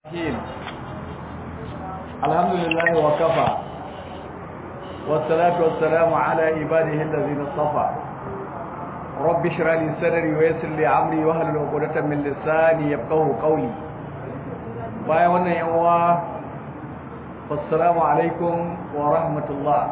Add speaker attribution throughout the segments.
Speaker 1: الرحيم الحمد لله وكفى والصلاة والسلام على عباده الذين اصطفى رب اشرح لي صدري ويسر لي امري واحلل عقدة من لساني يفقهوا قولي bayan wannan yawa assalamu alaikum wa rahmatullah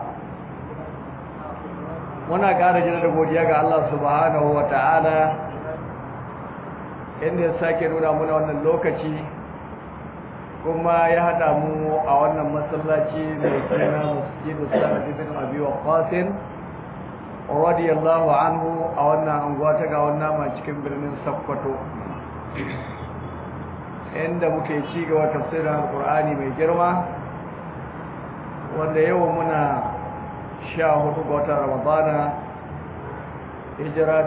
Speaker 1: muna ƙara jina da godiya ga Allah subhanahu wa ta'ala inda ya sake nuna muna wannan lokaci kuma ya haɗa mu a wannan masallaci mai suna masjidu sa'ad ibn abi waqqas radiyallahu anhu a wannan anguwa ta ga wannan ma cikin birnin Sokoto inda muke ci gaba tafsirin alqur'ani mai girma wanda yau muna sha hudu ga watan ramadana hijira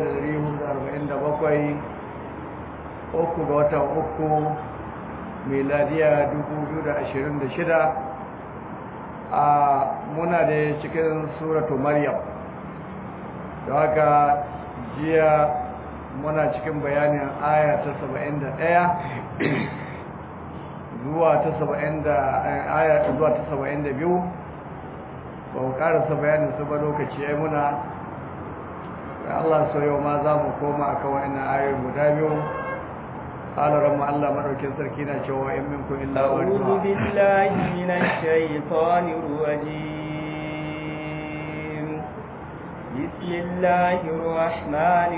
Speaker 1: 1447 uku ga watan uku miladiya 2026 a muna da cikin suratu maryam da haka jiya muna cikin bayanin aya ta 71 zuwa ta 70 aya zuwa ta 72 ba mu karasa bayanin su ba lokaci ya muna Allah so yau ma za mu koma akan wa'annan ayoyi guda biyu قال رب الله مدوكين سركينا cewa in minkum illa
Speaker 2: أعوذ بالله من الشيطان الرجيم بسم الله الرحمن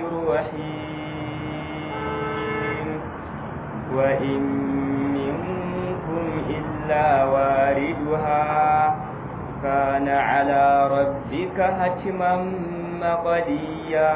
Speaker 2: الرحيم وإن منكم إلا واردها كان على ربك حتما مقديا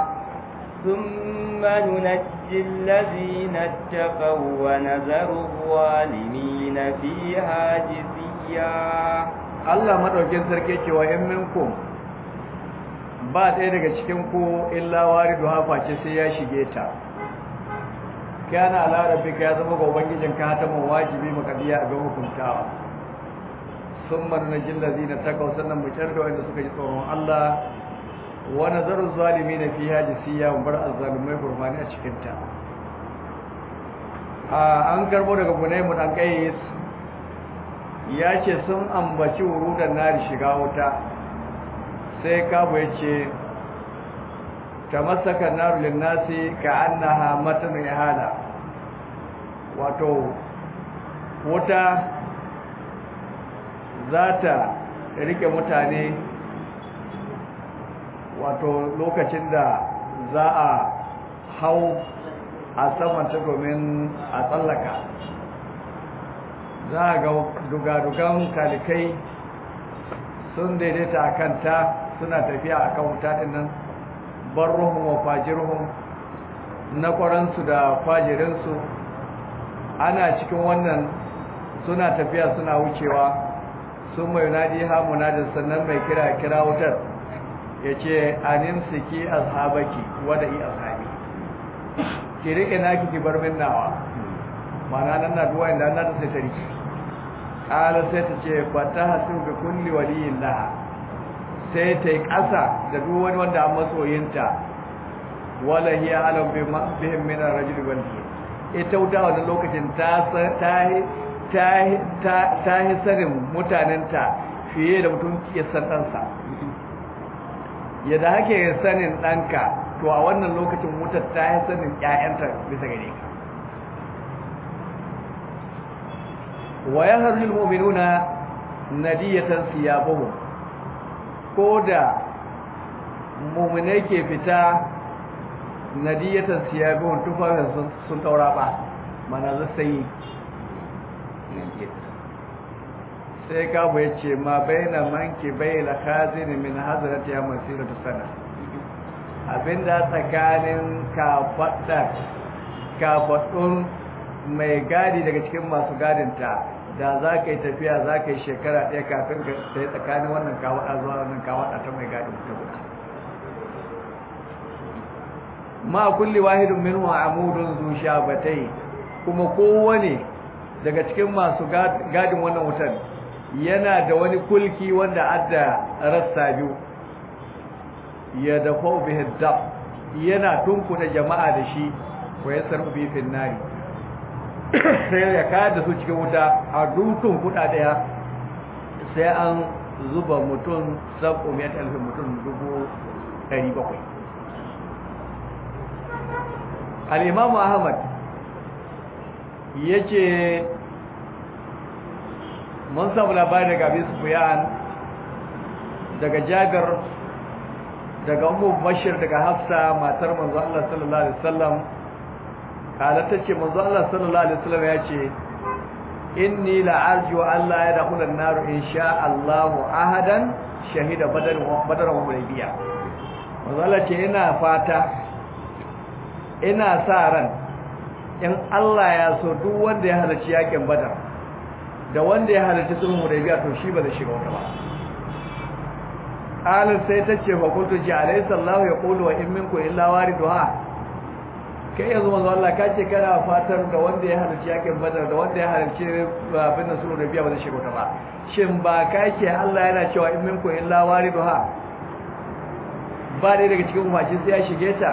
Speaker 2: ثم ننجي الذين اتقوا ونذر الظالمين فيها جثيا
Speaker 1: Allah madaukin sarki cewa in minkum ba ɗaya daga cikin ku illa waridu hafa ce sai ya shige ta kana ala rabbika ya zama ga ubangijin ka ta mun wajibi makadiya a ga hukuntawa summa nunjil ladina taqaw sannan mu tarda wanda suka ji tsoron Allah wa nazaru zalimin fiha jisiya bar azzalimai gurmani a cikin ta an karbo daga bunaymu dan kayis ya ce sun ambaci wurudan nari shiga wuta sai kabo ya ce tamassaka naru linnasi ka annaha matan ihada wato wuta za ta rike mutane wato lokacin da za a hau a samanta domin a tsallaka za a ga dugadugan kalikai sun daidaita a kanta suna tafiya a kan wuta nan barruhun wa fajirhun na kwaransu da fajirinsu ana cikin wannan suna tafiya suna wucewa sun mai nadi hamunadin sannan mai kira kira wutar ya ce anin siki ashabaki wada i ashabi ki rike naki ki bar min nawa mana nan na duwa inda na da sai ta rike ƙala sai ta ce fata hasu ga kulli waliyin laha sai ta yi ƙasa da duk wani wanda an matsoyinta wala hiya alam bihim min ar-rajul wal ita wuta wannan lokacin ta ta ta ta yi sanin mutanenta fiye da mutum ya san ɗansa yadda hake sanin ɗanka to a wannan lokacin wutar ta yi sanin ƴaƴanta bisa gare ka wa yahrul mu'minuna nadiyatan siyabuhum ko da mu'minai ke fita nadiyatan siyabuhum tufafin sun taura ba mana zai sai kabu ya ce ma baina manki bai la khazini min hazrati ya masiratu sana abinda tsakanin kafadda kafadun mai gadi daga cikin masu gadinta da za ka yi tafiya za ka yi shekara ɗaya kafin ka sai tsakanin wannan kawada zuwa wannan kawada ta mai gadin ta guda ma kulli wahidun minhu amudun zu shabatai kuma kowane daga cikin masu gadin wannan wutar yana da wani kulki wanda adda rassa biyu ya dafa bihi dab yana tunkuda jama'a da shi wa yasar bi fin nari sai ya kayar da su cikin wuta a dukkan kuɗa ɗaya sai an zuba mutum sabu mai alfin mutum dubu ɗari bakwai al'imamu ahmad ya ce mun samu labari daga abin sufiyan daga jagar daga umu bashir daga hafsa matar manzo Allah sallallahu alaihi wasallam kala tace manzo Allah sallallahu alaihi wasallam ya ce inni la arju alla yadkhula an-nar insha Allah ahadan shahida badar wa badar wa hudaybiya manzo Allah ce ina fata ina sa ran in Allah ya so duk wanda ya halarci yakin badar da wanda ya halarci sulhun hudaybiya to shi ba zai shiga wata ba qalin sai tace fa kuntu ji alayhi sallahu yaqulu wa in minkum illa wariduha kai yanzu manzo Allah ka ce kana fatar da wanda ya halarci yakin badar da wanda ya halarci abin da sulhun hudaybiya ba zai shiga wata ba shin ba ka ce Allah yana cewa in minkum illa wariduha ba dai daga cikin umarci sai ya shige ta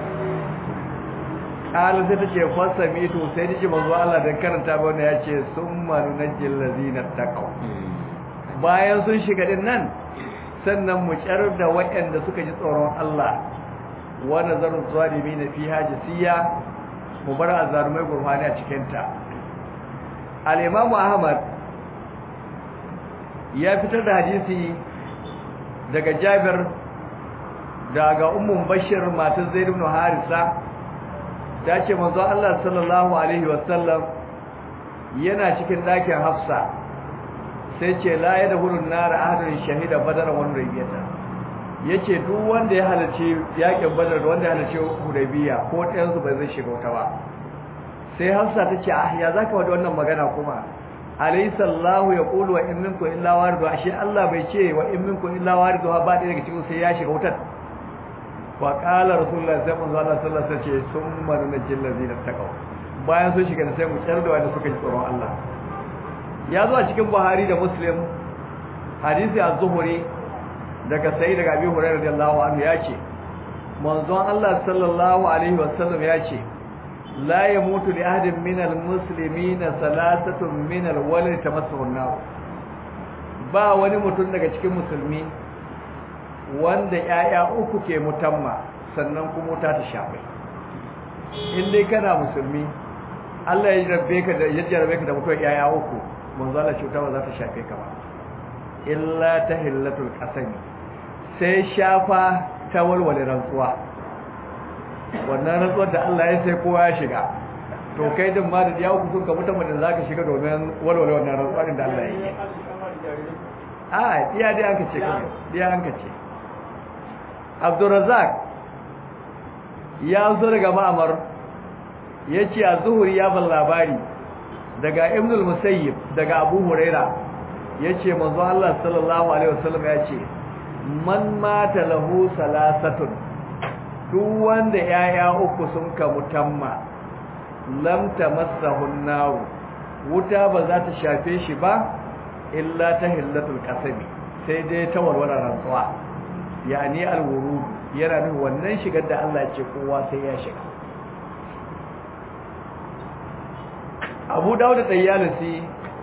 Speaker 1: ƙalu sai ta ce fasa mito sai ta ce manzo Allah don karanta ba wanda ya ce sun manu na jillazi na taƙau bayan sun shiga din nan sannan mu ƙyar da waɗanda suka ji tsoron Allah wanda zarin zalimi na fi hajisiya mu bar azarumai gurfani a cikinta al'imamu ahmad ya fitar da hadisi daga jabir daga ummun bashir matar zaid ibn harisa ta ce manzo Allah sallallahu alaihi wasallam yana cikin dakin hafsa sai ce la yadkhulun nar ahadun shahida badar wa rabbiyata yace duk wanda ya halarci yakin badar da wanda ya halarci hudaybiya ko ɗayan su bai zai shiga wata ba sai hafsa ta ce ah ya zaka wada wannan magana kuma alaysa Allahu yaqulu wa in minkum illa waridu ashe Allah bai ce wa in minkum illa waridu ba ɗaya daga cikin sai ya shiga wutar wa qala rasulullahi sallallahu alaihi wasallam sai ce summa nunjil ladina taqaw bayan sun shiga sai mu tsar da wanda suka ji tsoron Allah ya zo a cikin Buhari da Muslim hadisi az-Zuhri daga sai daga Abi Hurairah radiyallahu anhu ya ce manzon Allah sallallahu alaihi wasallam ya ce la yamutu li ahadin min al-muslimin salasatun min al-walad tamassuhu an-nar ba wani mutum daga cikin musulmi wanda ‘ya'ya uku ke mutamma sannan kuma wuta ta shafe in dai kana musulmi Allah ya jarbe ka da ya jarbe ka da mutuwar ‘ya'ya uku manzo Allah cuta ba za ta shafe ka ba illa ta hillatul qasami sai shafa ta walwale rantsuwa wannan rantsuwar da Allah ya sai kowa ya shiga to kai din ma da ya uku sun ka mutamma da zaka shiga domin walwale wannan rantsuwa da Allah ya yi a iya dai an ka ce kai iya an ka ce abdurazak ya zo daga ma'amar ya ce a zuhuri ya ban labari daga ibnul musayyib daga abu huraira ya ce manzo Allah sallallahu alaihi wasallam ya ce man mata lahu salasatun duk wanda yaya uku sun ka mutamma lam tamassahu an wuta ba za ta shafe shi ba illa ta hillatul qasami sai dai ta walwala rantsuwa yani alwurud yana nufin wannan shigar da Allah ya ce kowa sai ya shiga Abu Dawud da Tayyalisi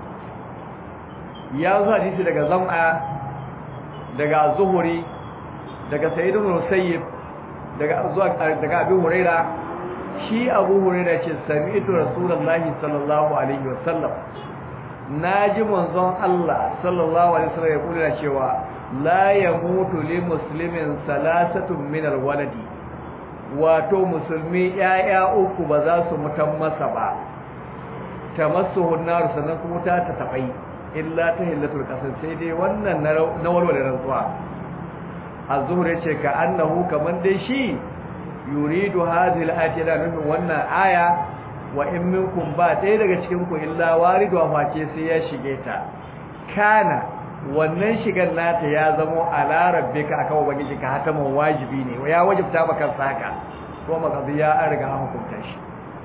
Speaker 1: ya zo hadisi daga Zam'a daga Zuhuri daga Sayyid ibn Musayyib daga zuwa daga Abu Huraira shi Abu Huraira ce sami'tu Rasulullahi sallallahu alaihi wasallam naji manzon Allah sallallahu alaihi wasallam ya kula cewa la yamutu li muslimin salasatun min alwaladi wato musulmi yaya uku ba za su mutan masa ba tamassuhu nar sanan kuma ta ta tabai illa ta hillatul qasam sai dai wannan na walwala rantsuwa az-zuhr yace ka annahu kaman dai shi yuridu hadhihi al-ayati da nufin wannan aya wa in minkum ba ɗaya daga cikin ku illa waridu wa face sai ya shige ta kana wannan shigan nata ya zamo ala rabbika akan ubangiji ka hataman wajibi ne ya wajibta maka saka ko makazi ya an riga hukunta shi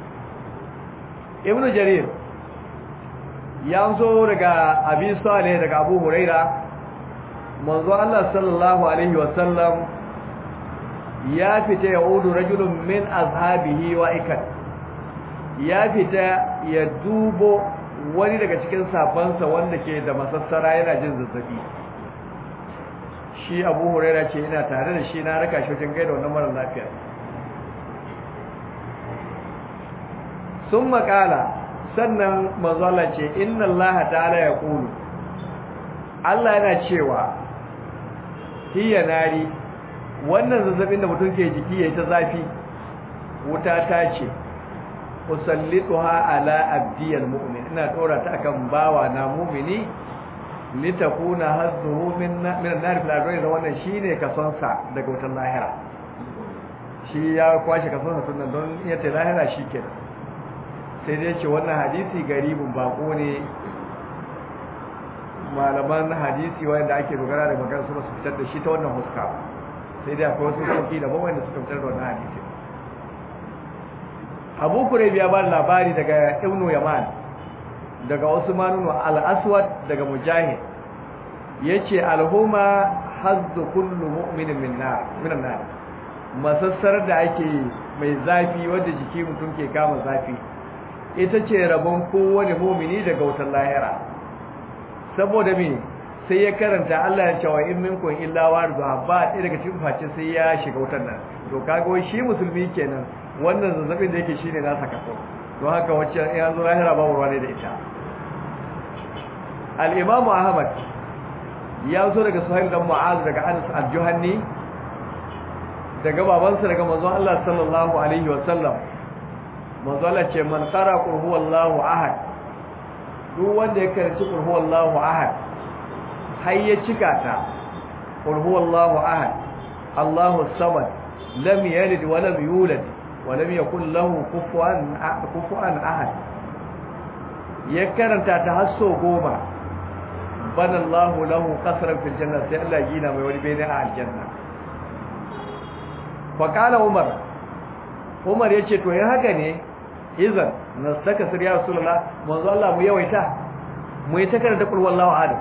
Speaker 1: ibnu jarir ya zo daga abi salih daga abu huraira manzo Allah sallallahu alaihi wasallam ya fita ya udu rajulun min azhabihi wa ikat ya fita ya dubo wani daga cikin sabansa wanda ke da masassara yana jin zazzabi shi abu huraira ce ina tare da shi na raka shi wajen gaida wannan mara lafiya sun makala sannan mazala ce inna allaha ta'ala ya kulu Allah yana cewa hiya nari wannan zazzabin da mutum ke jiki yayi ta zafi wuta ta ce usallituha ala abdiyal mu'min ina dora ta akan bawa na mu'mini litakuna hazzuhu min min an-nar fil ardi da wannan shine kasonsa daga wutar lahira shi ya kwashi kasonsa tunan don iya ta lahira shikenan sai dai ce wannan hadisi garibin bako ne malaman hadisi wanda ake dogara da magana su su fitar da shi ta wannan huska sai dai akwai wasu sauki da wanda suka fitar da wannan hadisi abu kureb ya ba labari daga ibnu yaman daga usman al-aswad daga mujahid yace alhuma hazzu kullu mu'minin min nar min nar masassar da ake mai zafi wanda jiki mutum ke kama zafi ita ce rabon kowane mu'mini daga wutar lahira saboda me sai ya karanta Allah ya cewa in minkum illa waridha ba ɗaya daga cikin face sai ya shiga wutar nan to kaga wai shi musulmi kenan wannan zazzabin da yake shine nasa kaso don haka wacce ya zo lahira babu ruwa ne da ita al-imam ahmad ya zo daga suhail dan mu'az daga anas al-juhanni daga babansa daga manzon Allah sallallahu alaihi wa sallam manzon Allah ce man qara qul huwallahu ahad duk wanda ya karanci qul huwallahu ahad har ya cika ta qul huwallahu ahad Allahu samad lam yalid wa lam yulad wa lam yakul lahu kufuwan kufuwan ahad ya karanta ta har so goma bana Allahu lahu qasran fil janna sai Allah gina mai wani bene a aljanna fa qala Umar Umar yace to yin haka ne idan nastaka sir ya rasulullah manzo Allah mu yawaita mu yi ta karanta kul wallahu ahad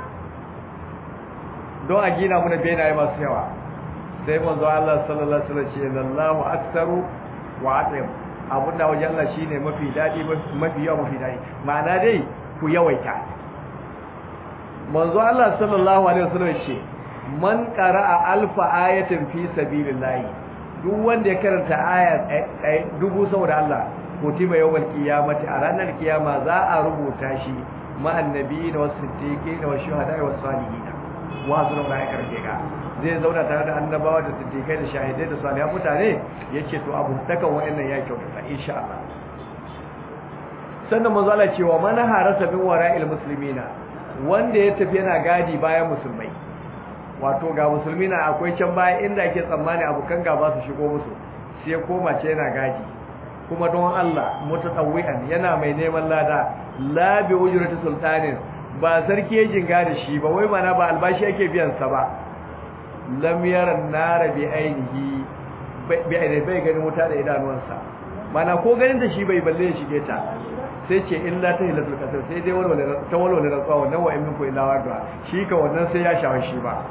Speaker 1: don a gina mu na benaye masu yawa sai manzo Allah sallallahu alaihi wasallam ce lallahu aktsaru wa atim abunda wajen Allah shine mafi dadi mafi yawa mafi dadi ma'ana dai ku yawaita manzo Allah sallallahu alaihi wasallam ce man qara'a alfa ayatin fi sabilillah duk wanda ya karanta aya dubu saboda Allah kutiba yawmal qiyamati a ranar kiyama za a rubuta shi ma annabiyina was siddiqina was shuhada'i was salihin wa hasuna ulaika rafiqa zai zauna tare da annabawa da siddiqai da shahidai da salihan mutane yace to abu takan wayannan ya kyautata insha Allah sannan manzo Allah cewa man harasa min wara'il muslimina wanda ya tafi yana gadi bayan musulmai wato ga musulmi na akwai can baya inda ake tsammani abokan gaba su shigo musu sai koma ce yana gadi kuma don Allah mutatawwi'an yana mai neman lada la bi ujrati sultanin ba sarki ya jinga da shi ba wai mana ba albashi yake biyan sa ba lam yara nara bi ainihi bi ainihi bai ganin wuta da idanuwansa mana ko ganin da shi bai balle ya shige ta sai ce illa ta hilatul kasar sai dai walwale ta walwale rantsuwa wannan wa in ku illa wadda shi ka wannan sai ya shawo shi ba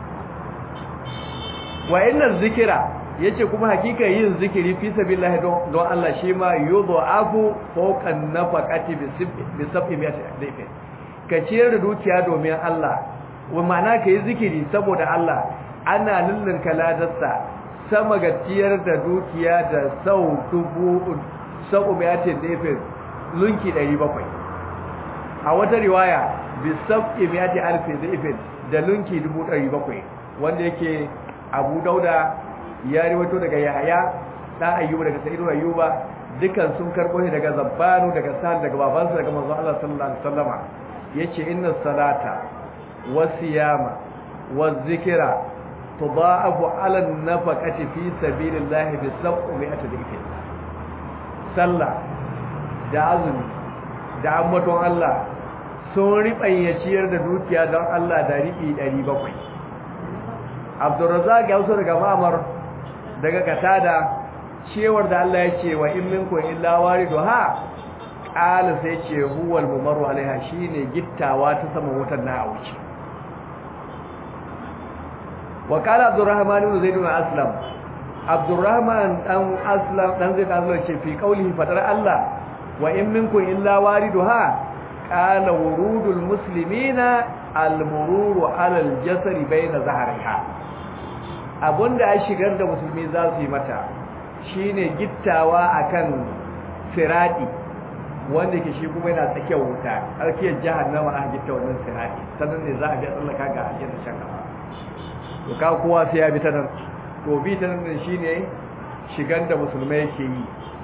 Speaker 1: wa inna zikira yace kuma hakika yin zikiri fi sabilillah don don Allah shi ma yudha'afu fawqa nafaqati bi sab'i mi'ati dayfin ka ciyar da dukiya domin Allah wa ma'ana ka yi zikiri saboda Allah ana lullun kaladarsa sama ga ciyar da dukiya da sau dubu sau mi'ati dayfin lunki 700 a wata riwaya bi sab'i mi'ati alfi dayfin da lunki 700 wanda yake Abu Dauda ya riwato daga Yahaya dan Ayyuba daga Sa'id Ayyuba dukan sun karbo shi daga Zabbanu daga Sa'd daga babansa daga manzo Allah sallallahu alaihi wasallama yace inna salata wasiyama wazikra tudaafu ala an-nafaqati fi sabilillahi bi sab'ati dhikr sallah da azumi da ambaton Allah sun riɓayyaciyar da dukiya don Allah da riɓi 700 abdurrazak ya wasu daga mamar daga katada cewar da Allah ya ce wa in minkum illa waridu ha qala sai ce huwal mumarru alaiha shine gittawa ta sama wutar na auci wa qala abdurrahman ibn zaid ibn aslam Abdurrahman dan Aslam dan Zaid Aslam ce fi qaulihi fadar Allah wa in minkum illa wariduha qala wurudul muslimina al-mururu ala al-jasri bayna zahriha abunda ya shigar da musulmi za su yi mata shine gittawa akan sirati wanda ke shi kuma yana tsakiyar wuta arkiyar jahannama a gitta wannan sirati sannan ne za a ga tsallaka ga aljanna shan gaba to ka kowa sai ya bi ta nan to bi ta nan shine shigar da musulmai ke yi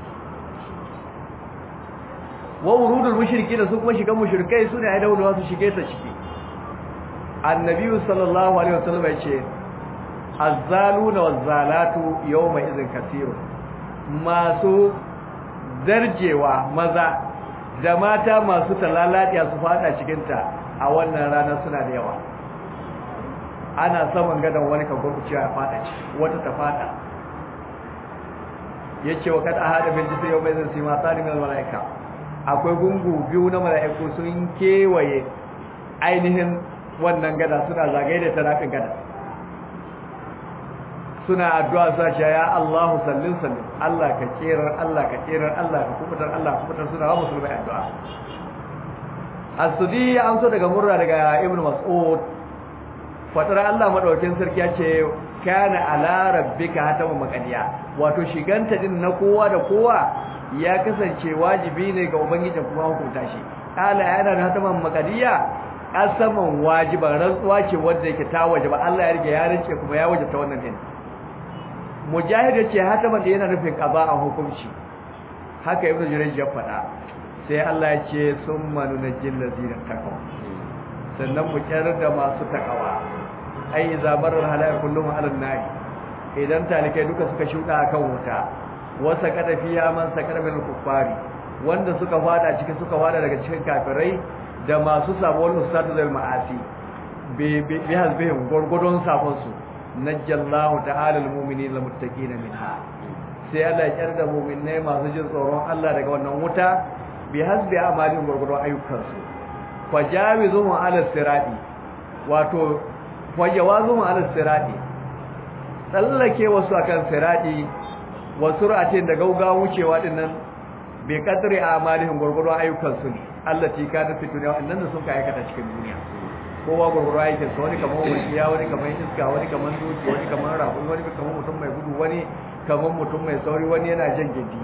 Speaker 1: wa wurudul mushriki da su kuma shigan mushrikai sune ai daulawa su shige ta ciki annabi sallallahu alaihi wasallam ya ce azzaluna wazzalatu yawma idhin kaseerun masu darjewa maza da mata masu talalatiya su fada cikin ta a wannan rana suna da yawa ana saman gadan wani kan gurgucewa ya fada ci wata ta fada yace wa kad ahada bil jisri yawma idhin sima talimul malaika akwai gungu biyu na mala'iku sun kewaye ainihin wannan gada suna zagaye da tarafin gada suna addu'a sa ce ya Allahu sallin sallin Allah ka kerar Allah ka kerar Allah ka kubutar Allah ka kubutar suna wa musulmai addu'a as-sudi ya amso daga murra daga ibn mas'ud fatar Allah madaukakin sarki ya ce kana ala rabbika hatamu maqadiya wato shiganta din na kowa da kowa ya kasance wajibi ne ga ubangiji kuma hukunta shi ala yana da hataman maqadiya asaman wajiban rantsuwa ce wanda yake ta wajiba Allah ya rige ya rince kuma ya wajibta wannan din mujahid yace hataman da yana nufin qada a hukunci haka ibnu jurayj ya faɗa sai Allah ya ce summa nunajjil ladina taqaw sannan mu kyar da masu takawa ai zabarar halaya kullum alan nari idan talikai duka suka shuka akan wuta wasa kada fiya man sakar min kuffari wanda suka fada cikin suka fada daga cikin kafirai da masu sabon ustatu zal ma'asi bi bi hasbihim gurgudun sabon su najjallahu ta'ala almu'minina almuttaqina minha sai Allah ya kyar da mu'minai masu jin tsoron Allah daga wannan wuta bi hasbi amalin gurgudun ayyukansu fajawizuhum ala sirati wato fajawazuhum ala sirati tsallake wasu akan sirati wa sur'atin da gaugawa wucewa dinnan bai kadri amalihim gurgurun ayyukan su ne allati kana fi dunya annan da sun ka aikata cikin duniya kowa gurgurun aikin sa wani kamar wasiya wani kamar iska wani kamar doki wani kamar rabu wani kamar mutum mai gudu wani kamar mutum mai sauri wani yana jan gindi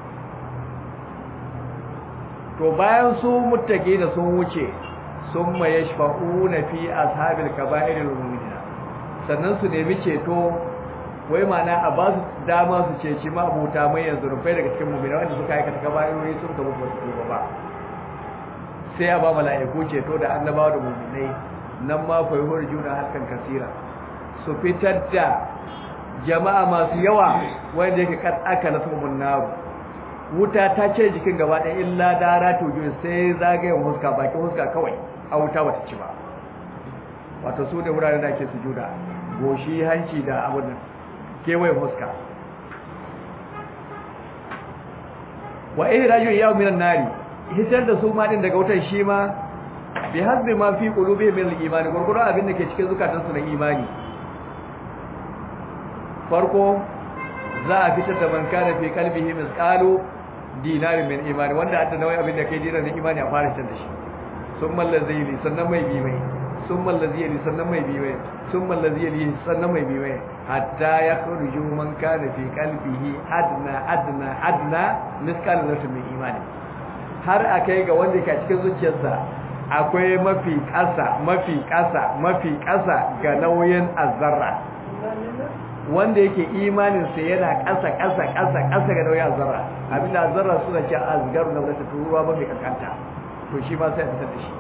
Speaker 1: to bayan su muttaki da sun wuce sun ma yashfa'una fi ashabil kaba'iril mu'minina sannan su nemi ceto wai mana a ba su dama su ceci ma abuta mai yanzu rufai daga cikin mu'mina wanda suka aikata kaba'irori sun gaba ba su ba sai a ba mala'iku ceto da annabawa da mu'minai nan ma fa yuhur juna halkan kasira su fitar da jama'a masu yawa wanda yake kad aka nasu mun naru wuta ta ce jikin gaba ɗaya illa dara tojo sai zagayen huska bakin huska kawai a wuta bata ci ba wato su da wuraren da ake sujuda goshi hanci da abin nan kewayen huska wa ihraju yawm minan nari hitar da su ma din daga wutar shi ma bi hasbi ma fi qulubi min al-iman gurguru abin da ke cikin zukatansu na imani farko za a fitar da man kana fi qalbihi misqalu dinarin min imani wanda hadda nawai abin da kai dinarin imani a fara fitar da shi summa allazili sannan mai bi mai summa allazili sannan mai bi mai summa allazili sannan mai bi mai hatta ya khruju man kana fi qalbihi adna adna adna misqal zarratin min imani har akai ga wanda ke cikin zuciyarsa akwai mafi ƙasa mafi ƙasa mafi ƙasa ga nauyin azzarra wanda yake imanin sa yana ƙasa ƙasa ƙasa ƙasa ga nauyin azzarra abinda azzarra suna ce azgaru na wata turuwa ba mai kankanta to shi ma sai a fitar da shi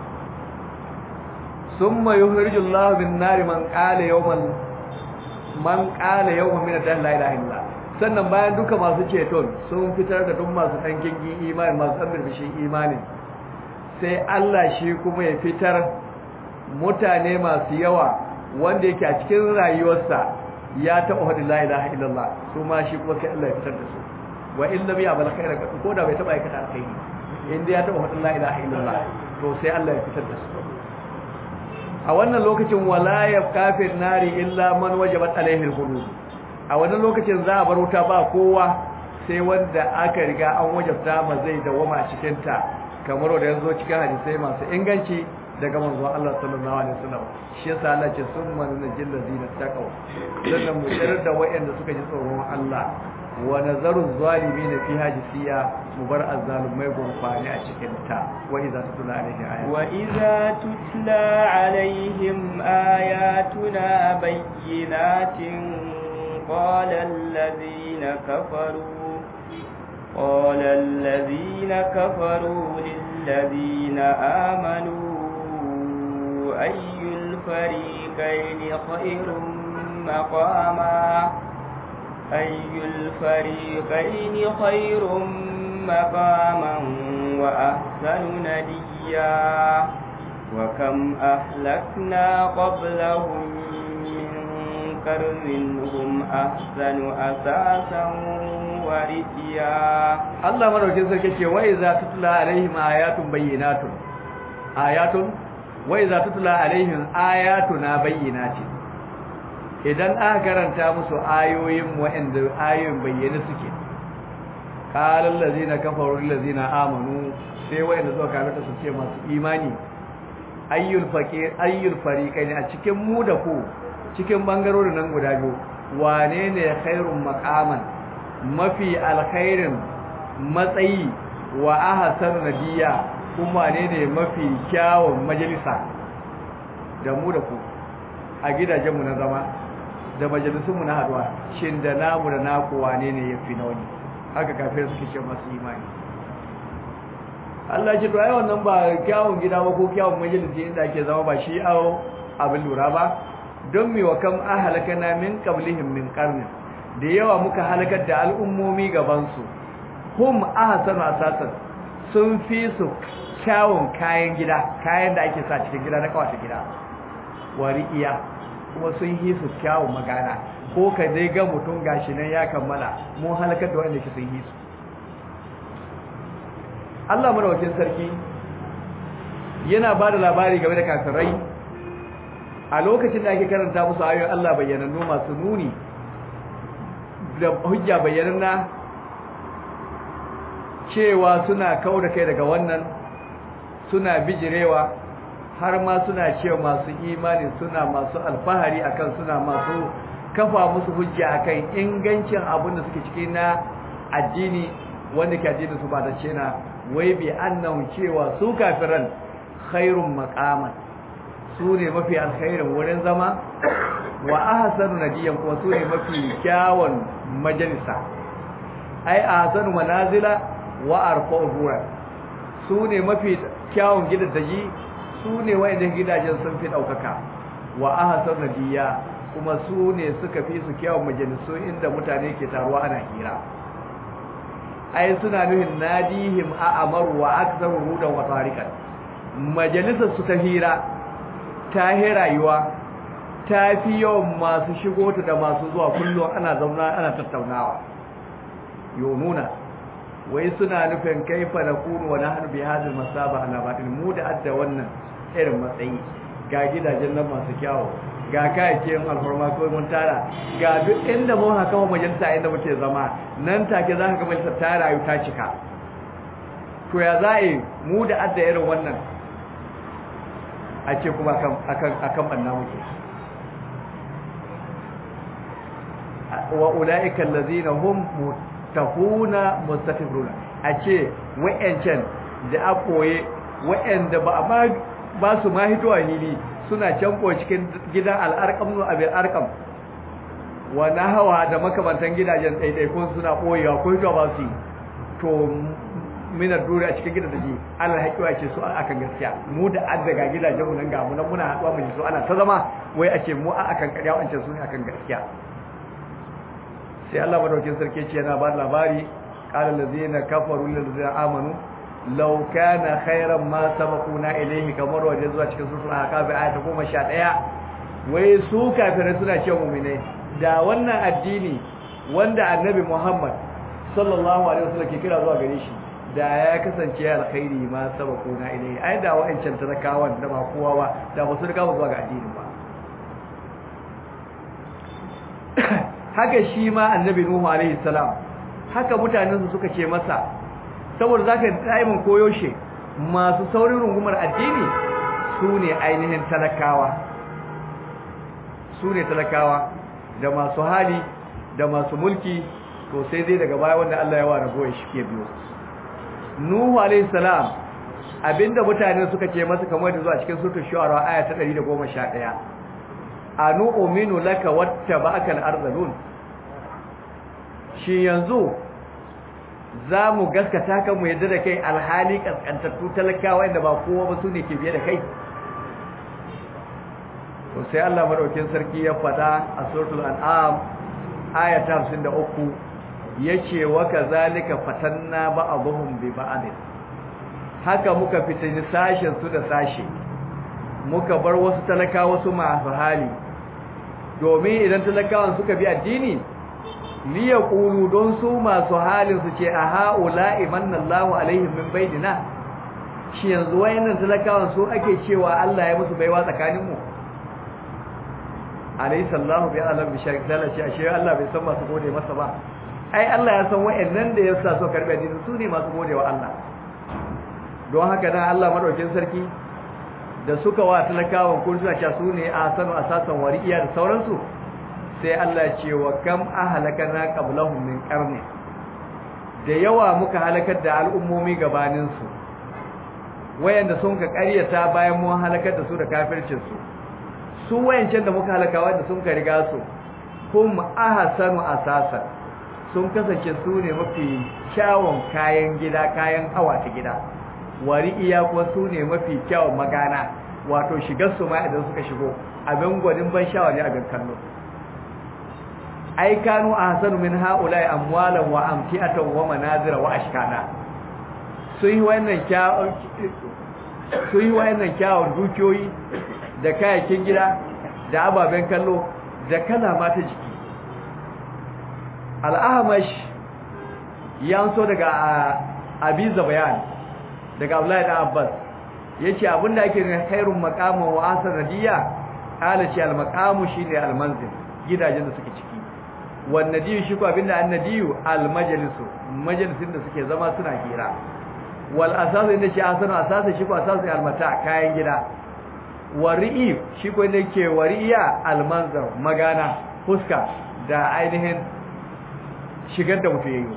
Speaker 1: summa yukhrijullahu bin nari man qala yawman man qala yawman min ad-dahr la ilaha illa sannan bayan duka masu ceton sun fitar da duk masu dan kingi imani masu dan birbishin imani sai Allah shi kuma ya fitar mutane masu yawa wanda yake a cikin rayuwarsa ya taɓa hadin la ilaha illallah su ma shi kuma sai Allah ya fitar da su wa in lam ya'mal khairan ko da bai taɓa aikata alkhairi inda ya taɓa hadin la ilaha illallah to sai Allah ya fitar da su a wannan lokacin wala ya kafir nari illa man wajabat alaihi alhudud a wani lokacin za a bar wuta ba kowa sai wanda aka riga an wajabta ma zai dawama a cikin ta kamar wanda yanzu cikin hadisai masu inganci daga manzon Allah sallallahu alaihi wasallam shi yasa Allah ce summa najil ladina taqaw sannan mu tsirar da wayanda suka ji tsoron Allah wa nazaru zalimin fi hajisiya mu bar azzalumai gurfani a cikin ta wa idza tutla alaihi ayat
Speaker 2: wa idza tutla alaihim ayatuna bayyinatin qala alladhina kafaru قال الذين كفروا للذين آمنوا أي الفريقين خير مقاما أي الفريقين خير مقاما وأحسن نديا وكم أهلكنا قبلهم من قرن هم أحسن أساسا ورئيا
Speaker 1: الله مروكين سركي وإذا تتلى عليهم آيات بينات آيات wa iza tutla alaihim ayatuna bayyinatin idan aka karanta musu ayoyin wa'anda ayoyin bayyane suke qala allazina kafaru lillazina amanu sai wa'anda suka kafirta su ce masu imani ayyul faqir ayyul fariqain a cikin mu da ku cikin bangarorin nan guda biyu wane ne khairun maqaman mafi alkhairin matsayi wa ahsanu nadiya kuma ne ne mafi kyawun majalisa da mu da ku a gidajenmu na zama da majalisunmu na haduwa shin da namu da naku wane ne ya fi na wani haka kafin suke ce masu imani Allah ce to ai wannan ba kyawun gida ba ko kyawun majalisi inda ake zama ba shi awo abin lura ba don mi wa kam ahalakana min qablihim min qarnin da yawa muka halakar da al'ummomi gaban su hum ahsanu asasan sun fi su kyawun kayan gida kayan da ake sa cikin gida na kawata gida wari'iya kuma sun yi su kyawun magana ko ka dai ga mutum gashi nan ya kammala mun halakar da wanda ke sun yi su Allah madawakin sarki yana ba da labari game da kafirai a lokacin da ake karanta musu ayoyin Allah bayyanannu masu nuni da hujja bayyananna cewa suna kau da kai daga wannan suna bijirewa har ma suna cewa masu imani suna masu alfahari akan suna masu kafa musu hujja akan ingancin abin da suke ciki na addini wanda ke addini su ba da cena wai bi annan cewa su kafiran khairun maqaman su ne mafi alkhairin wurin zama wa ahsanu nadiyan kuma su ne mafi kyawun majalisa ai ahsanu manazila wa arfa'u ruwa su ne mafi kyawun gidaje su ne wa'anda gidajen sun fi daukaka wa ahsan nadiya kuma su ne suka fi su kyawun majalisu inda mutane ke taruwa ana hira ai suna nuhin nadihim a amaru wa aktsaru hudan wa tariqan majalisar su ta hira ta rayuwa ta fi yawan masu shigo ta da masu zuwa kullum ana zauna ana tattaunawa yonuna wai suna nufin kaifa na kunu wa nahnu bi hadhihi masaba ala batin mu da adda wannan irin matsayi ga gidajen nan masu kyawu ga kayakin alfarma ko mun tara ga duk inda mun haka wa majalisa inda muke zama nan take za ka ga majalisa ta rayu ta cika to ya za'i mu da adda irin wannan a ce kuma akan akan akan banna muke wa ulaika allazina hum tahuna mustaqiruna a ce wa'ancan da a koye wa'anda ba ma ba su ma hitowa hili suna canko cikin gidan al'arqam no abin arqam wa hawa da makamantan gidajen daidai ko suna koyewa ko hitowa ba su to mina dure a cikin gidan da ji Allah haƙiwa ce su akan gaskiya mu da an daga gidajen mu nan ga mu nan muna haɗuwa mu ji su ana ta zama wai a ce mu a akan ƙarya wancan su ne akan gaskiya sai Allah madaukin sarki ce yana ba labari qala allazina kafaru lil ladzina amanu law kana khairan ma sabaquna ilayhi kamar waje zuwa cikin sura ahqaf ayat 11 wai su kafirai suna cewa mu'mine da wannan addini wanda annabi Muhammad sallallahu alaihi wasallam ke kira zuwa gare shi da ya kasance alkhairi ma sabaquna ilayhi ai da wa'ancan talakawan da ba kowa ba da ba su riga zuwa ga addinin ba haka shi ma annabi nuhu alaihi salam haka mutanen su suka ce masa saboda zaka daimin koyo shi masu saurin rungumar addini su ne ainihin talakawa su ne talakawa da masu hali da masu mulki to sai dai daga baya wanda Allah ya ware goye shi ke biyo Nuhu alayhi salam abinda mutane suka ce masa kamar da zuwa cikin suratul shu'ara aya ta 111 anu uminu laka wattaba'aka al-arzalun shi yanzu zamu gaskata kan mu yadda da kai alhali kaskantattu talakawa inda ba kowa ba su ne ke biye da kai to sai Allah madaukin sarki ya fada a suratul an'am aya ta 53 yace wa kazalika fatanna ba'dhum bi ba'd haka muka fitini sashen su da sashe muka bar wasu talakawa su masu hali domin idan talakawan suka bi addini li yaqulu don su masu halin su ce a haula imanallahu alaihim min bainina shi yanzu wayannan talakawan su ake cewa Allah ya musu baiwa tsakanin mu alayhi sallahu bi alam bi sharik dalace ashe Allah bai san masu gode masa ba ai Allah ya san wayannan da yasa so karbi addini su ne masu gode wa Allah don haka dan Allah madaukin sarki da suka wa talakawan kun suna cewa su ne asanu asasan wari'iya da sauransu sai Allah ce wa kam ahlakana qablahum min qarni da yawa muka halakar da al'ummomi gabanin su wayanda sun ka ƙaryata bayan mun halakar da su da kafircin su su wayancan da muka halaka wanda sun ka riga su kum ahsanu asasan sun kasance su ne mafi kyawun kayan gida kayan hawa ta gida wari iya kuwa su ne mafi kyawun magana wato shigar su ma idan suka shigo abin gwanin ban shawa ne abin kallo ai kanu ahsanu min haula'i amwalan wa amtiatan wa manazira wa ashkana sun yi wannan kyawun sun yi wannan kyawun dukiyoyi da kayakin gida da ababen kallo da kala mata jiki al-ahmash ya so daga abiza bayan daga Abdullahi da Abbas yace abinda ake ne khairun maqama wa asar radiya ala ce al-maqamu shine al-manzil gidajen da suke ciki wan nadiyu shi ko abinda annadiyu al-majlisu majalisin da suke zama suna hira wal asas inda shi asanu asas shi ko asas al-mata kayan gida wari'i shi ko inda yake wari'iya al-manzar magana fuska da ainihin shigar da mutum yayi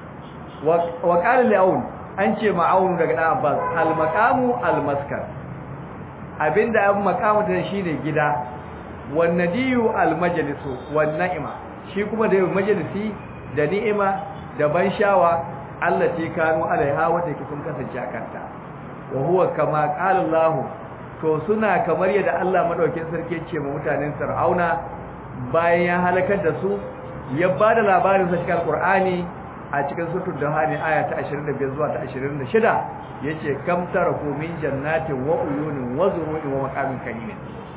Speaker 1: wa qala li'aun an ce ma'aunu daga dan Abbas al-maqamu al-maskar abinda an maqamu da shine gida wan nadiyu al-majlisu wan na'ima shi kuma da majalisi da ni'ima da ban shawa allati kanu alaiha wanda yake sun kasance a kanta wa huwa kama qala Allah to suna kamar yadda Allah madaukakin sarki ce ma mutanen Fir'auna bayan ya halakar da su ya bada labarin sa cikin Qur'ani a cikin sutur da hani aya ta 25 zuwa ta 26 yace kam taraku min jannatin wa uyunin wa zuru'in wa maqamin karimin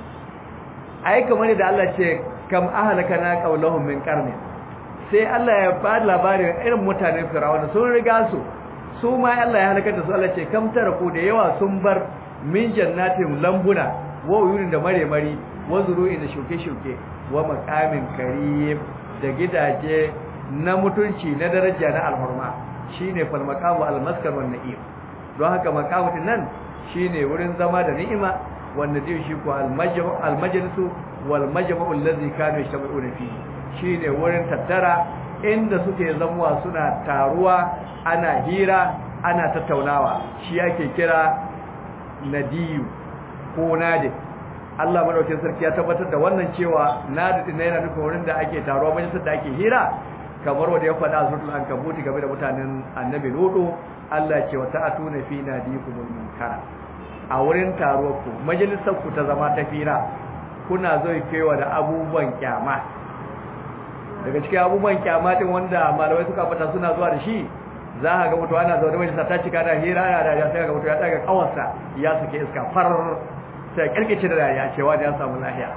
Speaker 1: ai kamar da Allah ce kam ahlakana qawlahum min qarni sai Allah ya ba labarin irin mutanen Fir'auna sun riga su su ma Allah ya halaka da su Allah ce kam taraku da yawa sun bar min jannatin lambuna wa uyunin da mare-mari wa zuru'in da shuke-shuke wa maqamin karim da gidaje na mutunci na daraja na alhurma shine fal maqamu al maskar wan na'im don haka maqamu nan shine wurin zama da ni'ima wanda zai shi ko al majmu al majlisu wal majmu allazi kanu yashtabi'una fi shine wurin tattara inda suke zamuwa suna taruwa ana hira ana tattaunawa shi yake kira nadiyu ko nadi Allah madaukakin sarki ya tabbatar da wannan cewa nadi din yana nufin wurin da ake taruwa majalisar da ake hira kamar wanda ya faɗa a suratul ankabuti game da mutanen annabi lutu Allah ce wa ta'atuna fi nadikumul munkara a wurin taruwar ku majalisar ku ta zama ta fira kuna zo kewa da abubuwan kyama daga cikin abubuwan kyama din wanda malamai suka fata suna zuwa da shi za ka ga mutuwa ana zaune majalisa ta cika da hira ana da ya sai ga mutuwa ya daga kawarsa ya suke iska far sai kirkice da ya cewa da ya samu lahiya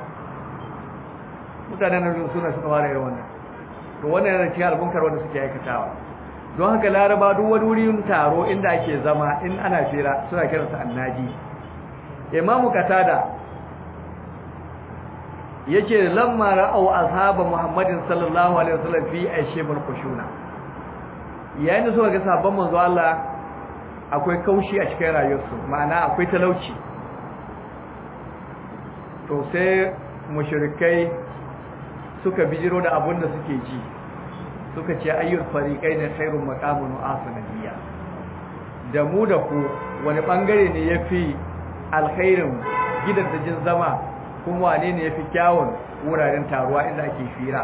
Speaker 1: mutanen nan suna suka fara irin wannan to wannan yana cikin albunkar wanda suke aikatawa don haka laraba duk wani wurin taro inda ake zama in ana fira suna kiransa annaji imamu katada yace lamma ra'au ashaba muhammadin sallallahu alaihi wasallam fi aishimul khushuna yayin da suka ga sabon manzo Allah akwai kaushi a cikin rayuwarsu ma'ana akwai talauci to sai mushrikai suka bijiro da abun da suke ji suka ce ayyul fariqai ne khairun maqamun asaniyya da mu da ku wani bangare ne yafi alkhairin gidan da jin zama kuma wane ne yafi kyawun wuraren taruwa inda ake fira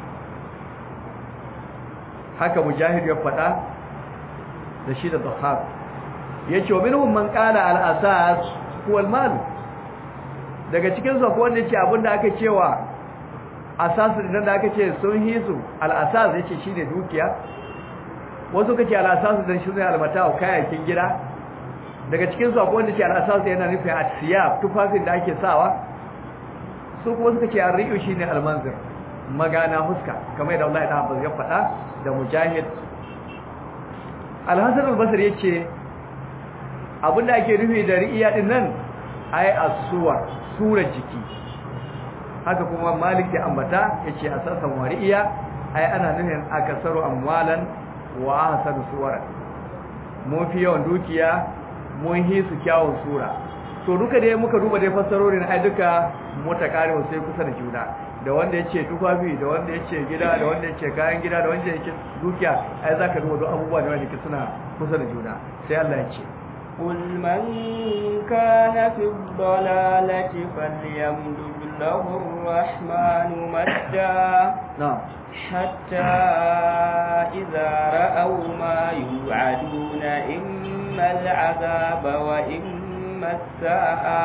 Speaker 1: haka mujahid ya faɗa da shi da dhahab yace wa minhum man qala al-asas huwa al-mal daga cikin su akwai wanda yace abinda aka cewa asasu idan da aka ce sun hisu al-asas yace shine dukiya wasu kace al-asas dan shi ne al-mata'u kayakin gida daga cikin su akwai wanda yace al-asas yana nufin at-siyab tufafin da ake sawa su kuma suka ce ar-ri'u shine al-manzir magana huska kamar yadda Allah ya ya faɗa da mujahid al-hasan al-basri yace abinda ake nufi da ri'iya din nan ai as-suwar sura jiki haka kuma malik da ambata yace asasan wari'iya ai ana nufin akasaru amwalan wa ahsanu suwara mun fi yawan dukiya mun hi su kyawun sura to duka dai muka duba dai fassarorin ai duka mota karewa sai kusa da juna da wanda yace tufafi da wanda yace gida da wanda yace kayan gida da wanda yace dukiya ai zaka duba duk abubuwa da wanda suna kusa da juna sai Allah ya ce
Speaker 2: قل من كان في الضلالة فليمدد له الرحمن مدا
Speaker 1: نعم
Speaker 2: حتى إذا رأوا ما يوعدون إما العذاب وإما الساعة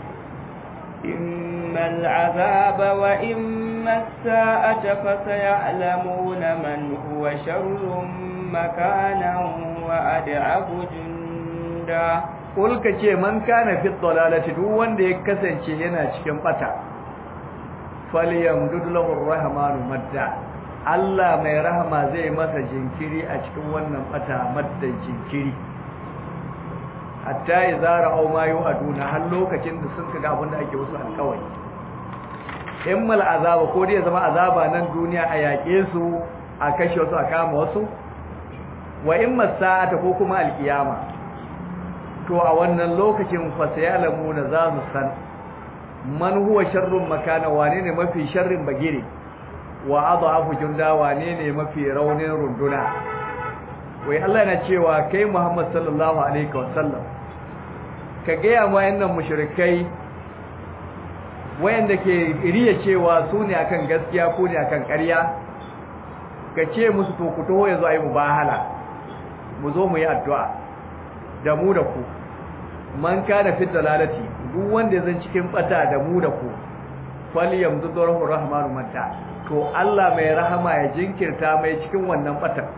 Speaker 2: إما العذاب وإما الساعة فسيعلمون من هو شر مكانا وأدعب جندا da
Speaker 1: ulka ce man kana fi dhalalati duk wanda ya kasance yana cikin bata falyamdud lahu arrahmanu madda Allah mai rahama zai masa jinkiri a cikin wannan bata madda jinkiri hatta idza ra'aw ma yu'aduna har lokacin da sun kaga abin da ake wasu alƙawari immal azaba ko dai zama azaba nan duniya a yaƙe su a kashe wasu a kama wasu wa imma sa'ata ko kuma alƙiyama to a wannan lokacin fasayalamu na za mu san man huwa sharrun makana wane ne mafi sharrin bagire wa adhafu junda wane ne mafi raunin runduna wai Allah yana cewa kai Muhammad sallallahu alaihi wasallam ka gaya ma yannan mushrikai wayanda ke riya cewa su ne akan gaskiya ko ne akan ƙarya ka ce musu to ku taho yanzu ayi mubahala mu zo mu yi addu'a da mu da ku man kana fi dalalati duk wanda zan cikin bata da mu da ku falyamdu darahu rahmanu mata to Allah mai rahama ya jinkirta mai cikin wannan bata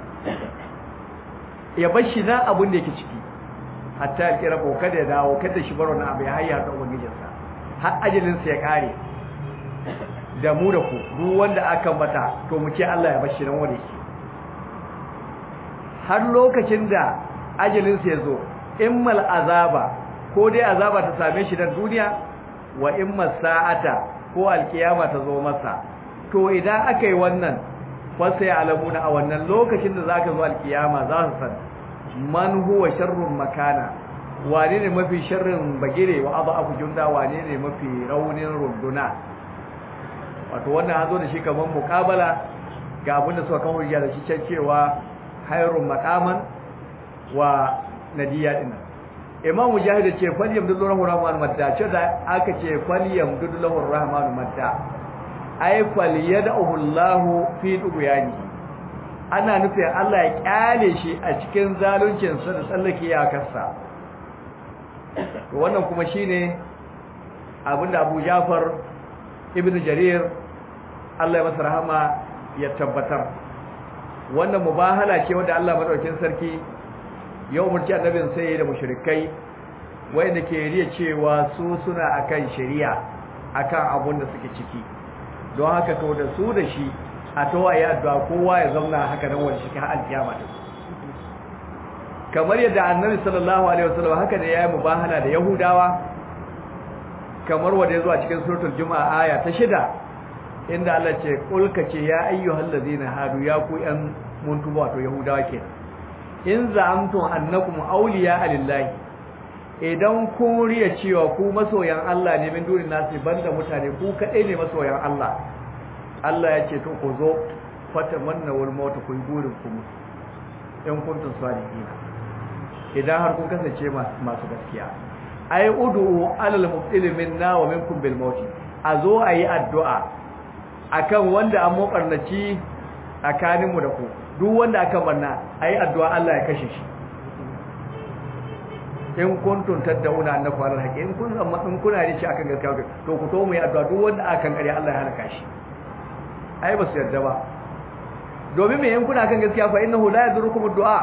Speaker 1: ya bar shi na abin da yake ciki hatta ya kira ko kada ya dawo kada shi baro na abu ya hayya da ubangijinsa har ajalin sa ya kare da mu da ku duk wanda aka mata to mu ce Allah ya bar shi nan wanda yake har lokacin da ajalin sa ya zo immal azaba ko dai azaba ta same shi dan duniya wa imma sa'ata ko alkiyama ta zo masa to idan aka yi wannan fa sai alamuna a wannan lokacin da zaka zo alkiyama za su san man huwa sharrun makana wane ne mafi sharrin bagire wa abu junda wane ne mafi raunin runduna wato wannan hazo da shi kaman muqabala ga abin da suka kawo da shi cewa hayrun maqaman wa nadiya din imam mujahid ce falyam dullahu rahman madda ce da aka ce falyam dullahu rahman madda ay falyadahu allah fi duguyani ana nufin Allah ya kyale shi a cikin zaluncin sa da tsallake iyakarsa to wannan kuma shine abinda Abu Jafar Ibn Jarir Allah ya masa rahama ya tabbatar wannan mubahala ce wanda Allah madaukakin sarki ya umarci annabin sai da mushrikai wanda ke riya cewa su suna akan shari'a akan abun da suke ciki don haka to da su da shi a tawaye addu'a kowa ya zauna haka nan wanda shi har alkiyama din kamar yadda annabi sallallahu alaihi wasallam haka ne yayi mubahala da yahudawa kamar wanda ya zo a cikin suratul juma'a aya ta shida inda Allah ce kulka ce ya ayyuhal ladina hadu ya ku yan muntuba wato yahudawa ke in za'amtum annakum awliya lillahi idan kun riya cewa ku masoyan Allah ne min durin nasi banda mutane ku kadai ne masoyan Allah Allah ya ce to ku zo fatamanna wal maut ku yi burin ku in kuntum salihin idan har kun kasance masu gaskiya ai ud'u alal mubtil minna wa minkum bil maut azo ayi addu'a akan wanda an mokarnaci tsakanin mu da ku duk wanda aka barna ayi addu'a Allah ya kashe shi in kuntum tad'una annakum alal haqi in kun amma in kuna da shi akan gaskiya to ku to mu yi addu'a duk wanda akan kare Allah ya halaka shi ai ba su yarda ba domin me in kuna kan gaskiya fa innahu la yadurukum ad-du'a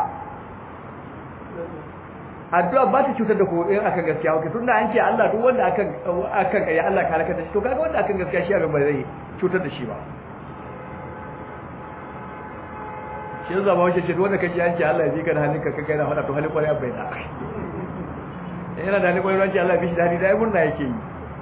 Speaker 1: addu'a ba ta cutar da ku in akan gaskiya okay tunda an ce Allah duk wanda akan akan kai Allah ka halaka da shi to kaga wanda akan gaskiya shi abin ba zai cutar da shi ba shi zaba wace ce wanda kace an ce Allah ya bi ka da hannunka ka kai na fada to halin kwarai bai da yana da halin kwarai ran ce Allah ya bi shi da hannun da ai murna yake yi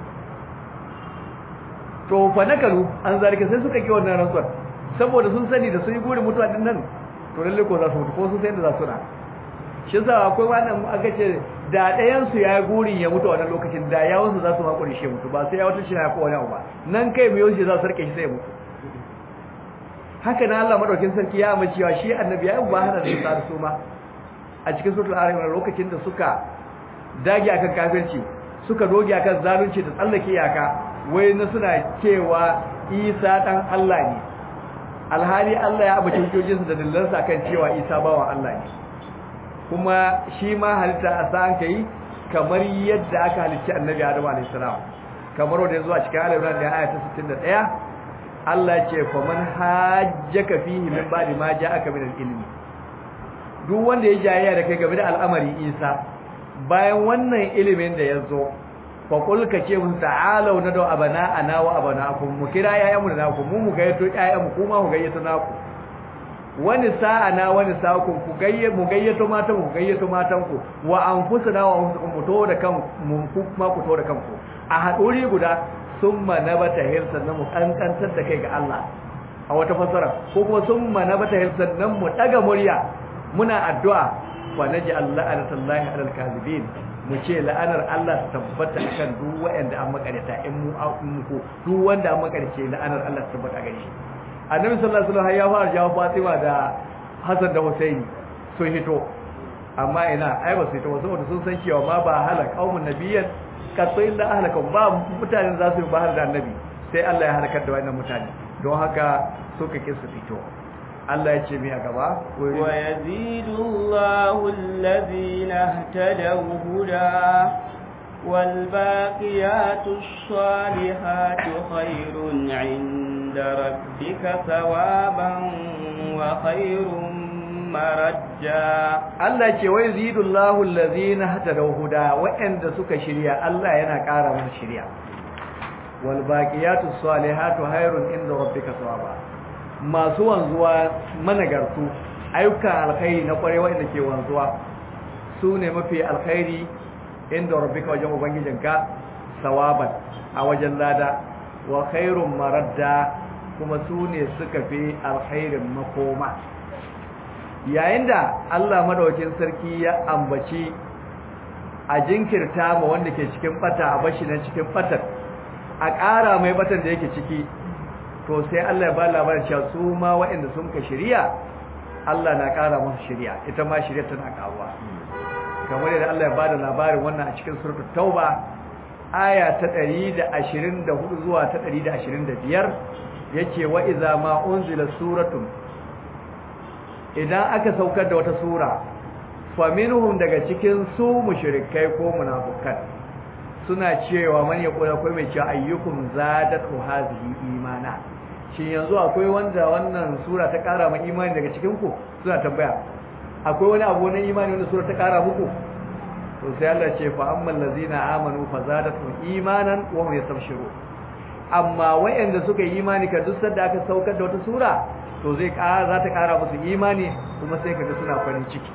Speaker 1: to fa nakaru an zalika sai suka ki wannan rantsuwar saboda sun sani da sun yi burin mutuwa din nan to lalle ko za su mutu ko sun san da za su na shi yasa akwai wannan aka ce da ɗayan su ya gurin ya mutu a wannan lokacin da yawon su za su makure shi mutu ba sai ya wata shi na ko wani abu ba nan kai mai yau za su rike shi sai mutu haka nan Allah madaukin sarki ya amince cewa shi annabi ya yi bahana da su su ma a cikin suratul araf lokacin da suka dage akan kafirci suka doge akan zalunci da tsallake iyaka wai na suna cewa Isa dan Allah ne alhali Allah ya abace hujjojinsu da dillansa akan cewa Isa bawan Allah ne kuma shi ma halitta a sa'an kai kamar yadda aka halicci annabi Adam alayhi salam kamar wanda yazo a cikin al-Imran da aya ta 61 Allah ce fa man hajjaka fihi min ba'di ma ja'aka min al-ilmi duk wanda ya jayayya da kai game da al'amari Isa bayan wannan ilimin da yazo fa qul ka ce mun ta'alu nadu abana ana wa abanakum mu kira yayanmu da naku mu mu gayyato yayanmu kuma mu gayyato naku wani sa'ana wani sa'akun ku gayye mu gayyato matan ku gayyato matan ku wa anfusuna wa anfusukum mu to da kan mu kuma ku to da kanku a haduri guda summa nabata hirsan nan mu kankantar da kai ga Allah a wata fasara ko kuma summa nabata hirsan nan mu daga murya muna addu'a wa naj'al la'anatallahi 'alal kadhibin mu ce la'anar Allah ta tabbata kan duk wanda an makareta in mu mu ko duk wanda an makarce la'anar Allah ta tabbata gare shi annabi sallallahu alaihi wasallam ya fara jawo Fatima da Hassan da Husaini sun hito amma ina ai ba su hito saboda sun san cewa ma ba halaka qaumun nabiyyan kaso illa ahlaka ba mutanen za su yi bahar da annabi sai Allah ya halakar da wannan mutane don haka suka ki su fito Allah ya ce mi a gaba
Speaker 2: wa yazidu Allahu alladhina ihtadaw huda wal baqiyatus salihatu khairun 'inda rabbika thawaban wa khairun marajja
Speaker 1: Allah ce wai zidullahu allazina hatadaw huda wa'anda suka shirya Allah yana ƙara musu shirya wal baqiyatus salihatu khairun inda rabbika thawaba masu wanzuwa managartu ayyukan alkhairi na kware wanda ke wanzuwa su ne mafi alkhairi inda rabbika wajen ubangijinka sawaban a wajen lada wa khairun maradda kuma su ne suka fi alkhairin makoma yayin da Allah madaukakin sarki ya ambaci a jinkirta ma wanda ke cikin bata a bashi nan cikin batar a ƙara mai batan da yake ciki to sai Allah ya ba labarin cewa su ma waɗanda sun ka shirya Allah na ƙara musu shirya ita ma shirya tana ƙaruwa kamar yadda Allah ya ba da labarin wannan a cikin suratul tauba aya ta 124 zuwa ta 125 yace wa iza ma unzila suratun idan aka saukar da wata sura faminhum daga cikin su mushrikai ko munafikan suna cewa man ya kula akwai mai cewa ayyukum zadatu hazihi imana shin yanzu akwai wanda wannan sura ta kara ma imani daga cikin ku suna tambaya akwai wani abu na imani wanda sura ta kara muku to sai Allah ce fa ammal ladzina amanu fa zadatu imanan wa hum yastabshiru amma wayanda suka yi imani ka duk sanda aka saukar da wata sura to zai kara za ta kara musu imani kuma sai kaga suna farin ciki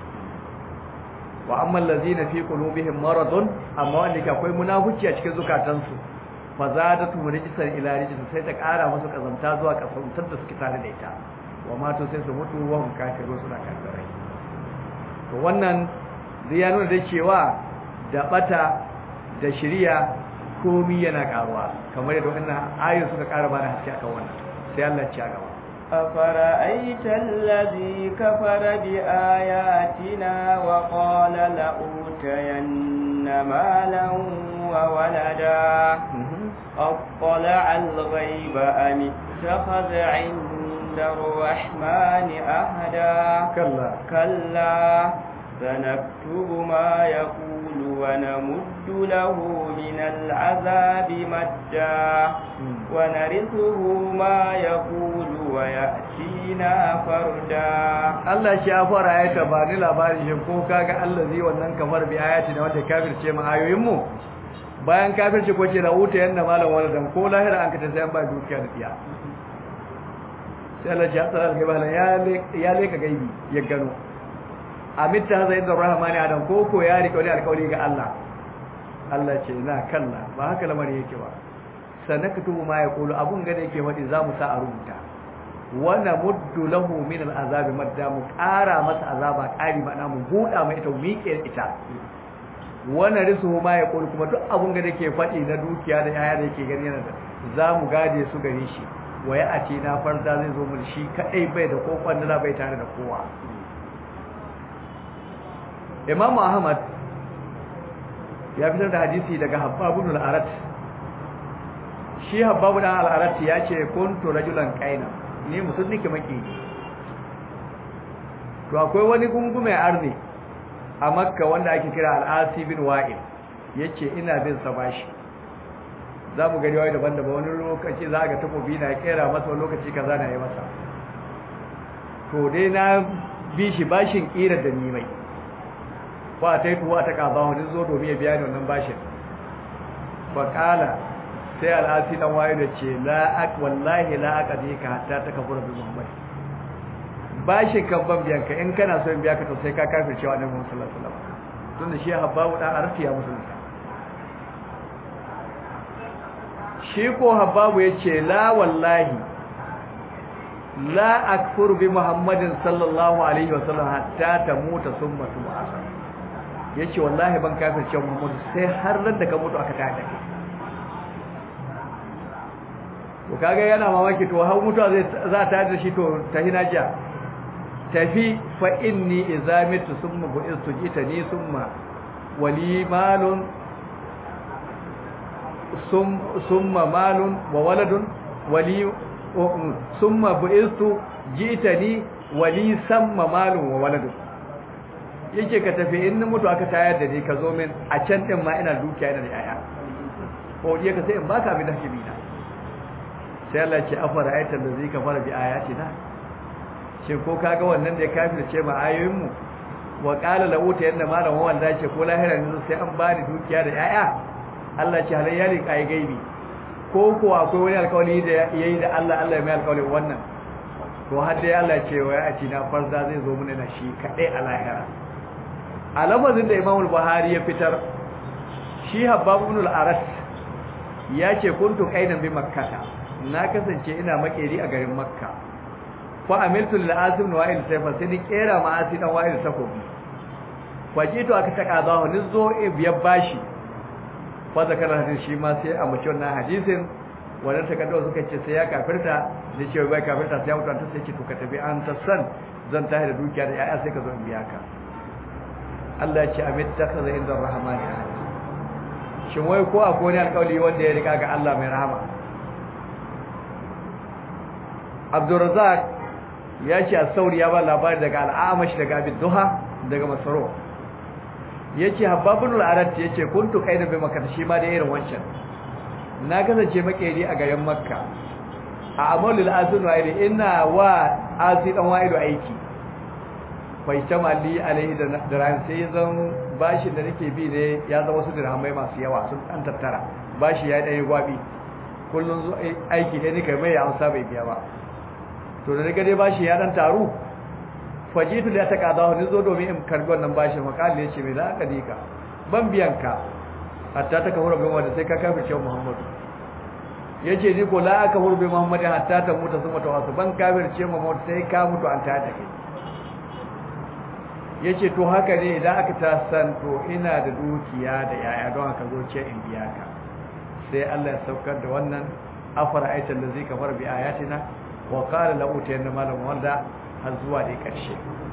Speaker 1: wa amman lazina fi qulubihim maradun amma wanda ke akwai munafici a cikin zukatansu fa zadatu rijsan ila rijsin sai ta ƙara musu kazamta zuwa kasantar da suke tare da ita wa ma to sai su mutu wa hum kafiru suna kafirai to wannan zai ya nuna da cewa da bata da shiriya komi yana karuwa kamar yadda wannan ayoyin suka ƙara bana haske akan wannan sai Allah ya ci gaba
Speaker 2: أفرأيت الذي كفر بآياتنا وقال لأوتين مالا وولدا أطلع الغيب أم اتخذ عند الرحمن أهدا
Speaker 1: كلا
Speaker 2: كلا سنكتب ما يقول ونمد له من العذاب مدا ونرثه ما يقول ويأتينا فردا
Speaker 1: Allah shi ya fara ayata ba ni labarin shi ko kaga Allah zai wannan kamar bi ayati da wanda kafirce mu ayoyin mu bayan kafirce ko ce da wuta yanda malam waladan ko lahira an ka ta sai an ba dukiya da tiya sai Allah ya tsara ga bala ya ya leka gaibi ya gano amitta zai da rahmani adam ko ko ya rike wani alƙawari ga Allah Allah ce na kalla ba haka lamarin yake ba sanakatu ma yaqulu abun gane yake wadi zamu sa a rubuta wana muddu lahu min al'azab madda mu ƙara masa azaba ƙari ba mu buɗa mai ita miƙe ita wana risu ma yaqulu kuma duk abun gane yake faɗi na dukiya da yaya da yake gani yana da zamu gade su gare shi waya a ce na farza zai zo mun shi kadai bai da ko kwandala bai tare da kowa Imam Ahmad ya fitar da hadisi daga Habbab ibn al-Arat shi Habbab ibn al-Arat ya ce kuntu rajulan qaina ni mutum nake maki to akwai wani gungume arni a Makka wanda ake kira al-Asi bin Wa'il yace ina bin sa bashi za mu gani wai daban-daban wani lokaci za ga takobi na kera masa wani lokaci kaza na yi masa to dai na bi shi bashin kira da ni mai ba ta yi tuwa ta kaza wani zo domin ya biya ni wannan bashin ba kala sai al'asi dan waye da ce la ak wallahi la aqdi ka hatta ta kafura bi muhammad bashin kan ban biyan ka in kana so in biya ka to sai ka kafirce wa annabi sallallahu alaihi wasallam tunda shi habbabu dan arfi ya musulunta shi ko habbabu yace la wallahi la akfuru bi muhammadin sallallahu alaihi wasallam hatta tamuta summa tub'asa yace wallahi ban kafirce muhammadu sai har ran da ka mutu aka tada kai to kaga yana mamaki to har mutuwa zai za ta da shi to tahinaja tafi fa inni idza mitu summa bu'istu jitani summa wali malun summa malun wa waladun wali summa bu'istu jitani wali samma malun wa waladun yake ka tafi in mutu aka tayar da ni ka zo min a can din ma ina dukiya ina da yaya ko je ka sai in baka abin da kake bi na sai Allah ce afara ayatul da zai kafara bi ayatina ce ko kaga wannan da ya kafirce ma ayoyin mu wa qala la uta yanda malam wanda ce ko lahira ne sai an bani dukiya da yaya Allah ce halayya ne kai gaibi ko ko akwai wani alƙawari da yayi da Allah Allah ya mai alƙawari wannan to har dai Allah ce wa ya na farza zai zo mana na shi kadai a lahira a lafazin da Imam Buhari ya fitar shi Habbab ibn al-Aras ya ce kuntu qainan bi makkah na kasance ina makeri a garin makka fa amiltu lil asim wa il sayfa sai ni kera ma asi dan wa'il takobi fajito aka taka zawo ni zo e biyar bashi fa zakara hadin shi ma sai a mace wannan hadisin wannan takaddo suka ce sai ya kafirta ni ce bai kafirta sai ya mutu ta sai ce to ka tafi an ta san zan tahi da dukiya da yaya sai ka zo in biya ka Allah ya ce amittakhadha inda rahmani ahad shin wai ko akwai wani alƙawari wanda ya riga ga Allah mai rahama Abdurrazak ya ce a sauri ya ba labari daga al'amashi daga abin duha daga masaro ya ce habbabin al'arat ya ce kuntu kai da bai makar shi ma da irin wancan na kasance makeri a garin makka a amalul azun wa'idu ina wa azi dan wa'idu aiki bai ta mali alaihi da ran sai zan bashi da nake bi ne ya zama wasu dirhamai masu yawa sun an tattara bashi ya ɗaya gwabi kullum aiki ne ni kai mai ya amsa bai biya ba to da daga dai bashi ya dan taru fajitu da ta kada ni zo domin in karbi wannan bashin makali yace me za ka dika ban biyan ka hatta ta kafura bin wanda sai ka kafirce Muhammadu yace ni ko la aka hurbe muhammad hatta ta mutu sun mutu wasu ban kafirce muhammad sai ka mutu an ta da kai yace to haka ne idan aka ta san to ina da dukiya da yaya don haka zo ce in biya ka sai Allah ya saukar da wannan afara aitan da zai kafar bi ayatina wa qala la utayanna malam wanda har zuwa da karshe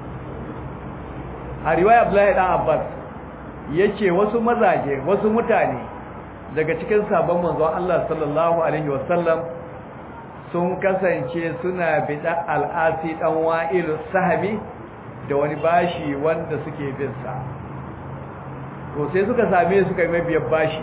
Speaker 1: a riwaya Abdullahi dan Abbas yace wasu mazaje wasu mutane daga cikin sabon manzon Allah sallallahu alaihi wasallam sun kasance suna bida al'asi dan wa'il sahabi da wani bashi wanda suke bin sa to sai suka same suka yi mabiyar bashi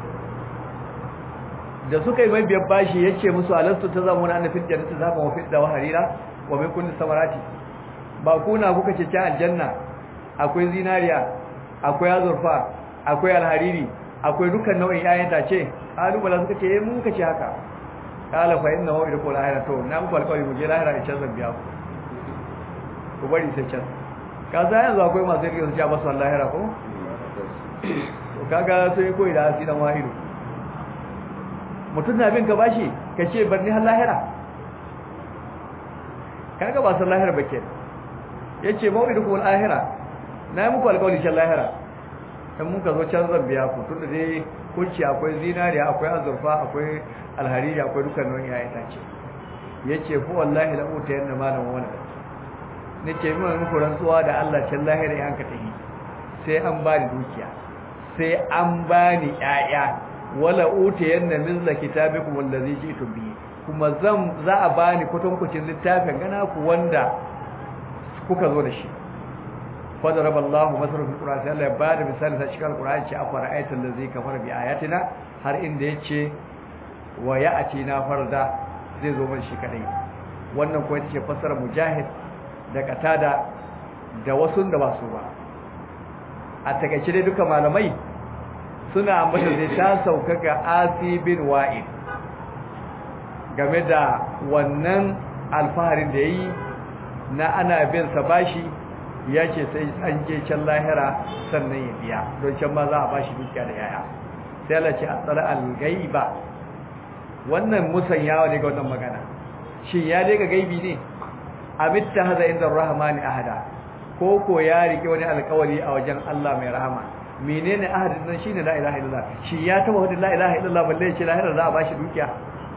Speaker 1: da suka yi mabiyar bashi yace musu alastu ta zama na fil jannati zaba wa fidda wa harira wa min kulli samarati ba kuna kuka ce ta aljanna akwai zinariya akwai azurfa akwai alhariri akwai dukkan nau'in ƴaƴan tace kalubala suka ce eh mun kace haka kala fa inna hu idqul ahira to na muku alƙawari mu je lahira in canza biya ku ku bari sai can ka za yanzu akwai masu yake su ci ba su lahira ko to kaga sai koyi da asidan wahidu mutum na bin ka bashi ka ce bar ni har lahira kaga ba san lahira ba ke yace mau'idukum al-ahira na yi muku alƙawari shan lahira in muka zo can zan biya ku tunda dai kunci akwai zinariya akwai azurfa akwai alhariri akwai dukkan nau'in ya ita ce yace fu wallahi la uta yanna malam wala nake mun muku rantsuwa da Allah can lahira yan ka tahi sai an bani dukiya sai an bani ƴaƴa wala uta yanna mizla kitabikum wallazi jitu bihi kuma zan za a bani kutunkucin littafin gana ku wanda kuka zo da shi فضرب الله مثلا في القرآن sai Allah ya bada misali ta cikin Al-Qur'ani ce afara ayatul ladzi kafara bi ayatina har inda yace wa ya'tina farda zai zo mun shi kadai wannan ko yace fasara mujahid da katada da wasu da ba su ba a takeice dai duka malamai suna ambata zai ta sauka ga Asi bin Wa'id game da wannan alfaharin da yayi na ana bin sa bashi ya ce sai an je can lahira sannan ya biya don can ma za a bashi dukiya da yaya sai Allah ce asara al-gaiba wannan musanyawa ne ga wannan magana shin ya dai ga gaibi ne amitta haza inda rahmani ahada ko ko ya rike wani alƙawari a wajen Allah mai rahama menene ahadin nan shine la ilaha illallah shi ya taba wadin la ilaha illallah balle ya ce lahira za a bashi dukiya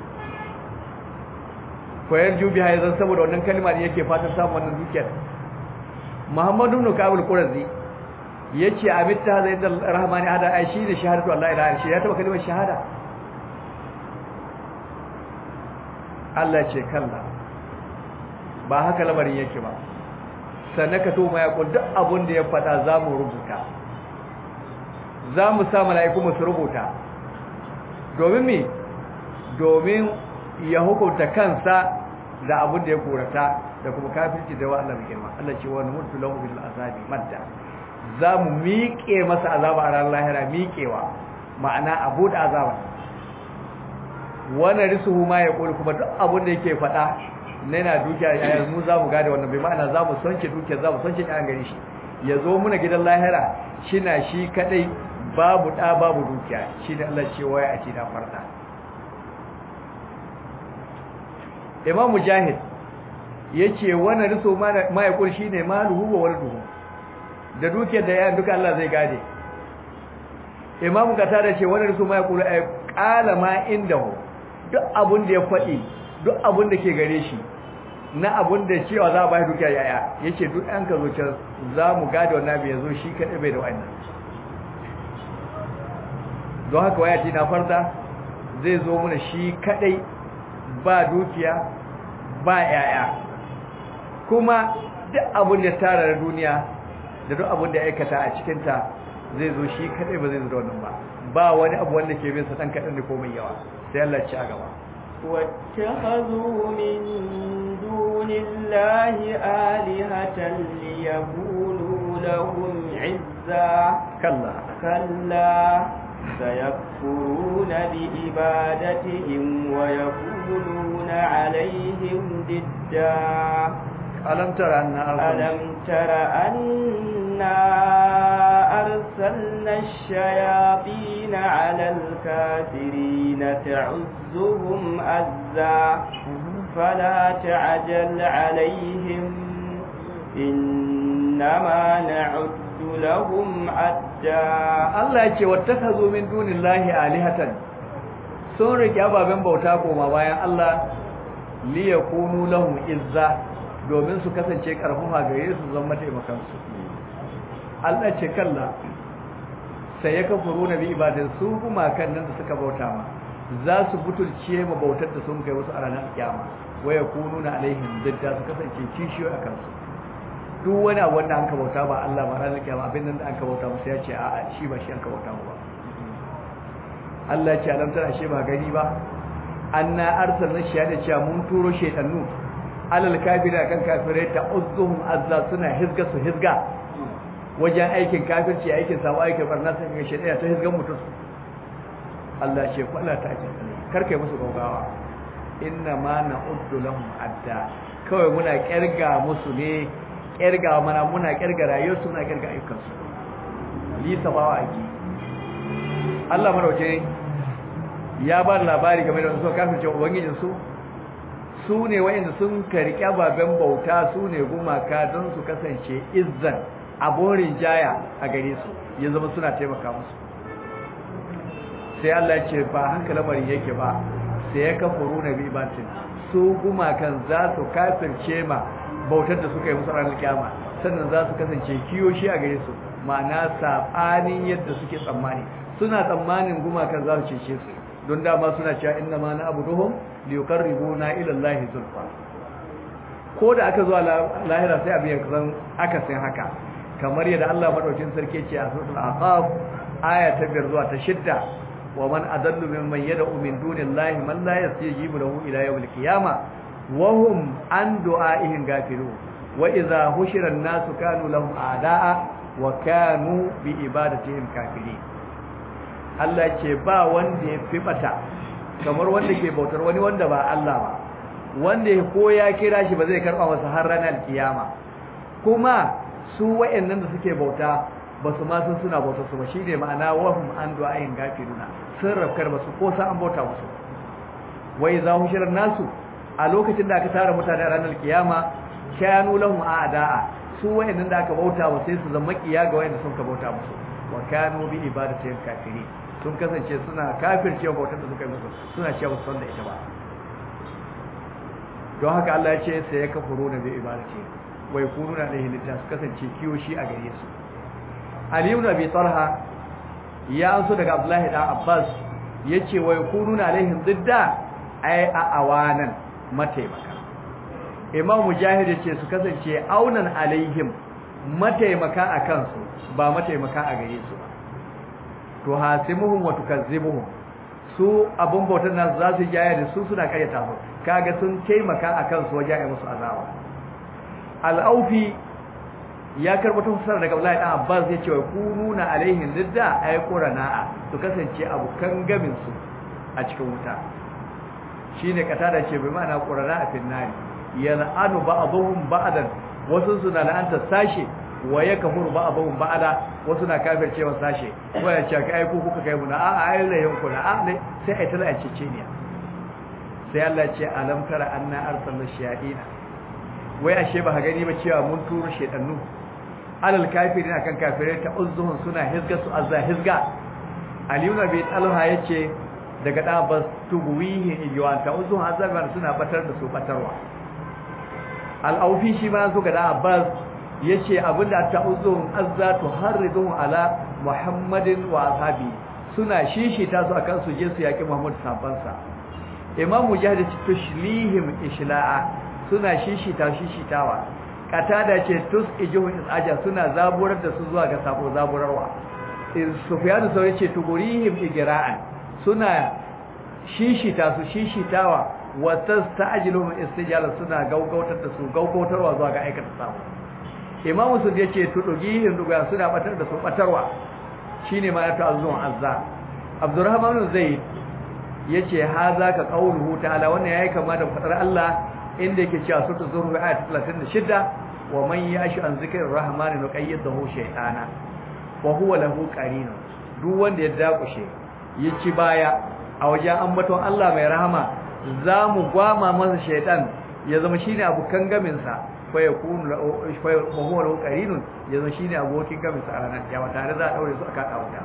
Speaker 1: koyar jubi haizan saboda wannan kalma ne yake fatan samun wannan dukiyar Muhammadu ibn Kabul Qurazi yace abitta zai da rahmani hada ai shi da shahadatu Allah ilaha illa ya taba kalmar shahada Allah ce kalla ba haka lamarin yake ba sanaka to mai yakul duk abun da ya fada zamu rubuta zamu sa mala'iku mu su rubuta domin me domin ya hukunta kansa da abun da ya korata da kuma kafirci da wa Allah mai girma Allah ce wa mutu lahu bil azabi madda zamu miƙe masa azaba a ranar lahira miƙewa ma'ana abu da azaba wannan risuhu ma ya kori kuma duk abin da yake faɗa na yana dukiya ya mu zamu gade wannan bai ma'ana zamu sonke dukiya zamu sonke kan gare shi ya zo muna gidan lahira shina shi kadai babu da babu dukiya shi da Allah ce waya a ce da farda Imam Mujahid yace wannan riso ma ya kul shine maluhu wa walduhu da dukiyar da yayin duka Allah zai gade Imam Qatada ce wannan riso ma ya kul ay qala ma indahu duk abun da ya fadi duk abun da ke gare shi na abun da cewa za a bai dukiya yaya yace duk an ka zo can za mu gade wannan bai yazo shi kadai bai da wannan don haka waya ce na farda zai zo mana shi kadai ba dukiya ba yaya kuma duk abin da tara da duniya da duk abin da ya aikata a cikinta zai zo shi kadai ba zai zo da wannan ba ba wani abu wanda ke bin sa dan kadan da komai yawa sai Allah ci a gaba
Speaker 2: واتخذوا من دون الله آلهة ليكونوا لهم عزا
Speaker 1: كلا
Speaker 2: كلا سيكفرون بإبادتهم ويكونون عليهم ضدا
Speaker 1: ألم تر أن
Speaker 2: ألم تر أنا أرسلنا الشياطين على الكافرين تعزهم أزا فلا تعجل عليهم إنما نعد لهم عدا
Speaker 1: Allah ya ce wattakazu min dunillahi alihatan sun rike ababen bauta koma bayan Allah li yakunu lahum izza domin su kasance karfafa gare su zama taimakan su Allah ce kalla sai ya kafuru na bi ibadan su kuma kan nan da suka bauta ma za su butulce ma bautar da sun kai wasu a ranar kiyama wa yakununa alaihim didda su kasance kishiyo a kansu duk wani abu wanda an ka bauta ba Allah ba ranar kiyama abin nan da an ka bauta musu ya ce a'a shi ba shi an ka bauta ba Allah ce alam tana shi ba gani ba anna arsalna shi da cewa mun turo shaytanu alal kafira kan kafirai ta uzzuhum azza suna hizga su hizga wajen aikin kafirci aikin samu aikin barna sai ga shaytan ta hizgan mutum Allah ce fala ta ce kar kai musu gaugawa inna ma na'uddu lahum adda kawai muna kirga musu ne kirga mana muna kirga rayuwarsu muna kirga ayyukansu li sabawa ake Allah marauke ya ba labari game da wasu kafirce ubangijin su su ne wayanda sun karki ababen bauta su ne gumaka don su kasance izzan aborin jaya a gare su ya zama suna taimaka musu sai Allah ya ce ba haka lamarin yake ba sai ya kafuru na bi batin su gumakan za su kafirce ma bautar da suka yi musu ranar kiyama sannan za su kasance kiyoshi a gare su ma'ana sabanin yadda suke tsammani suna tsammanin gumakan za su cece su don dama suna cewa inna ma na abuduhum li yuqarribuna ila allahi zulfa ko da aka zuwa lahira sai abin zan aka san haka kamar yadda Allah madaukin sarki ce a suratul aqaf aya ta 5 zuwa ta 6 wa man adallu mimman yad'u min dunillahi man la yastajibu lahu ila yawmil qiyamah wa hum an du'a'ihim gafilun wa idza hushira an-nasu kanu lahum a'da'a wa kanu bi ibadatihim kafirin Allah ce ba wanda ya fi bata kamar wanda ke bautar wani wanda ba Allah ba wanda ko ya kira shi ba zai karba masa har ranar kiyama kuma su wayannan da suke bauta ba su ma sun suna bautar su ba shine ma'ana wahum an du'ayin gafiruna sun rafkar ba su ko sa an bauta musu wai za hu shirin nasu a lokacin da aka tara mutane a ranar kiyama kanu lahum a'da'a su wayannan da aka bauta ba sai su zama kiya ga wayanda sun ka bauta musu wa kanu bi ibadatihim kafirin sun kasance suna kafircewa bautar da suka yi musu suna cewa su san da ita ba don haka Allah ya ce sai ya kafuru na bi ibadati wai kunu na alaihi litta su kasance kiyoshi a gare su Ali ibn Abi Talha ya anso daga Abdullahi da Abbas yace wai kunu na alaihi didda ai a awanan mataimaka Imam Mujahid yace su kasance aunan alaihim mataimaka a kansu ba mataimaka a gare su ba to hasimuhum wa tukazzibuhum su abun bautar nasu za su jaya da su suna karyata su kaga sun taimaka a kansu wajen yi musu azaba al'aufi ya karɓi tafsir daga Abdullahi dan Abbas ya ce wa kununa alaihim lidda ay qurana su kasance abukan gamin su a cikin wuta shine kata da ce bai ma'ana qurana a finnari yal'anu ba'dhum ba'dan wasu suna la'anta sashe wa ya kafuru ba abun ba'ada wasu na kafirce wa sashe waya ce ka aiko kuka kai muna a a ayin layin kuna a ne sai ai tana cece ne sai Allah ce alam tara anna arsalna shayatina wai ashe ba gani ba cewa mun turo shedannu alal kafirin akan kafirai ta uzzuhun suna hizga su azza hizga aliyu nabi talha yace daga da bas tubuwihi iywan ta uzzuhun azza suna batar da su batarwa al-aufi shi ma su ga da abbas yace abinda ta uzun azzatu harridun ala muhammadin wa ashabi suna shishita su akan su je su yaki muhammad sabansa imam mujahid tushlihim ishla'a suna shishita shishitawa katada ce tus ijuhun aja suna zaburar da su zuwa ga sabo zaburarwa sufyan sau yace tugurihim igra'an suna shishita su shishitawa wa tasta'jiluhum istijala suna gaugautar da su gaugautarwa zuwa ga aikata sabo imamu sun yace tudugihin duga suna batar da su batarwa shine ma ta azun azza abdurrahman zaid yace haza ka qauluhu ta'ala wannan yayi kama da fadar Allah inda yake cewa sura zuhru ayat 36 wa man yashu an zikri rahmani nuqayyidahu shaytana wa huwa lahu qarin duk wanda ya dakushe ya ci baya a wajen ambaton Allah mai rahama za mu gwama masa shaitan ya zama shine abokan gaminsa fa yakunu fa huwa lahu qarinun ya zama shine abokin gaminsa a ranar kiyama tare za a daure su aka wuta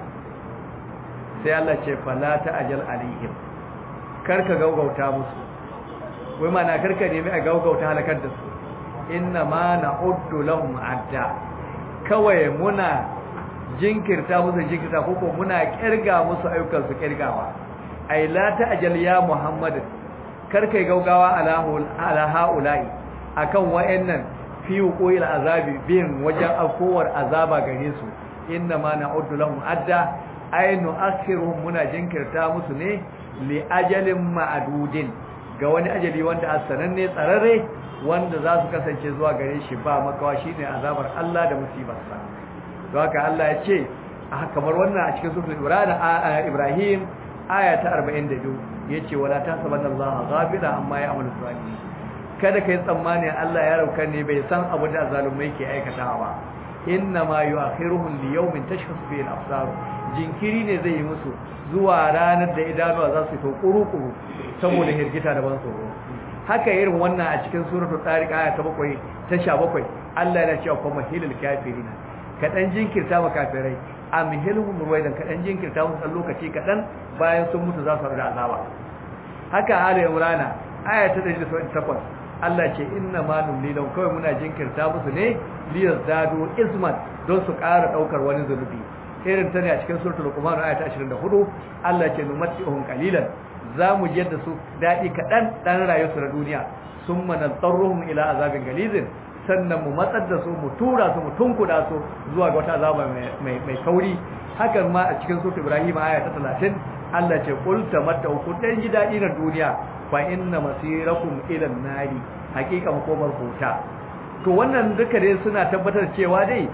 Speaker 1: sai Allah ce fala ta'jal alaihim karka gaugauta musu wai mana karka nemi a gaugauta halakar da su inna ma na'uddu lahum adda kawai muna jinkirta musu jinkirta koko muna kirga musu ayyukan su kirgawa ai la ta'jal ya muhammad karkai gaugawa ala ala haula'i akan wayannan fi uqil azabi bin wajen akowar azaba gare su inna ma na'uddu lahum adda ay nu'akhiruhum muna jinkirta musu ne li ajalin ma'dudin ga wani ajali wanda asananne tsararre wanda za su kasance zuwa gare shi ba makawa shine azabar Allah da musibarsa to haka Allah ya ce kamar wannan a cikin suratul Ibrahim aya ta 42 yace wala tasabanna Allah ghafila amma ya'malu salihin kada kai tsammani Allah ya rauka ne bai san abu da zalumai ke aikatawa ba inna ma yu'akhiruhum li yawmin tashkhasu fihi al-absar jinkiri ne zai yi musu zuwa ranar da idanuwa za su to kuru-kuru saboda hirgita da ban tsoro haka irin wannan a cikin suratul tariq aya ta 7 ta 17 Allah yana cewa kuma hilal kafirina kadan jinkirta ma kafirai amhilhum ruwaidan kadan jinkirta musu dan lokaci kadan bayan sun mutu za su rada azaba haka ali imrana aya ta 178 Allah ce inna ma numlilahum kawai muna jinkirta musu ne liyazdadu isman don su ƙara daukar wani zulubi irin ta ne a cikin suratul luqman aya ta 24 Allah ce numatihum qalilan zamu ji yadda su dadi kadan dan rayuwar na duniya summa nadarruhum ila azabin galizin sannan mu matsar da su mu tura su mu tunkuda su zuwa ga wata azaba mai mai kauri hakan ma a cikin suratul ibrahim aya ta 30 Allah ce qul tamattau ku dan ji dadi na duniya fa inna masirakum ila an-nari hakika makomar huta to wannan duka dai suna tabbatar cewa dai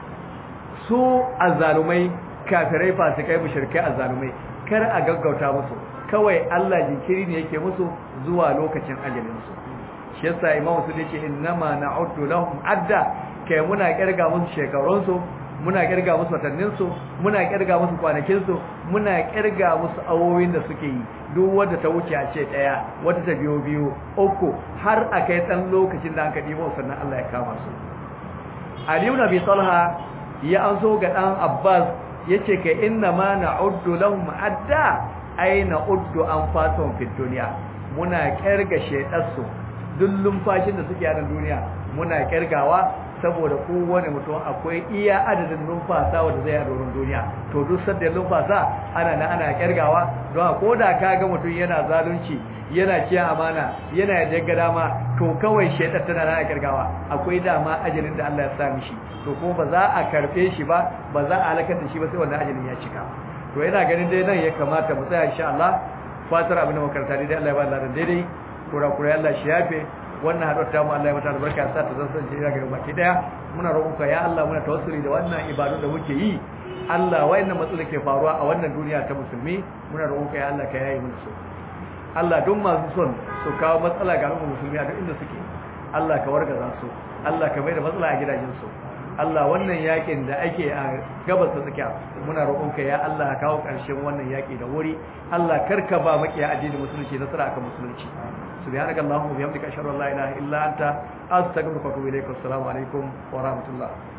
Speaker 1: su azzalumai kafirai fasikai mushrikai azzalumai kar a gaggauta musu kawai Allah jinkiri ne yake musu zuwa lokacin ajalin su shi yasa imamu su yace innama na'uddu lahum adda kai muna kirga musu shekarun su muna kirga musu watannin su muna kirga musu kwanakin su muna kirga musu awowin da suke yi duk wanda ta wuce a ce daya wata ta biyo biyo uku har a kai dan lokacin da aka dibo sannan Allah ya kama su Ali ibn Abi Talha ya an so ga dan Abbas yace kai inna ma na'uddu lahum adda ay na'uddu anfasuhum fid dunya muna kirga shedarsu duk lumfashin da suke a duniya muna kirgawa saboda kowane mutum akwai iya adadin numfasa wanda zai a doron duniya to duk sadda numfasa ana na ana kirgawa don ko da ka ga mutum yana zalunci yana ciya amana yana yadda dama to kawai shaidar tana na kirgawa akwai dama ajalin da Allah ya sa mishi to ko ba za a karbe shi ba ba za a halakar da shi ba sai wannan ajalin ya cika to yana ganin dai nan ya kamata mu tsaya insha Allah fatar abin da makaranta dai Allah ya ba Allah daidai kura kura Allah shi yafe wannan haɗuwar ta mu Allah ya mata albarka ya sa ta zan sanje ga baki daya muna roƙonka ya Allah muna tawassuli da wannan ibadu da muke yi Allah wayannan matsalolin ke faruwa a wannan duniya ta musulmi muna roƙonka ya Allah ka yayi mana su Allah duk masu son su kawo matsala ga al'ummar musulmi a duk inda suke Allah ka wargaza su Allah ka mai da matsala a gidajen su Allah wannan yakin da ake a gabas ta tsakiya muna roƙonka ya Allah ka kawo ƙarshen wannan yaki da wuri Allah karka ba makiya addinin musulunci nasara akan musulunci سبحانك اللهم وبحمدك اشهد ان لا اله الا انت استغفرك واتوب اليك والسلام عليكم ورحمه الله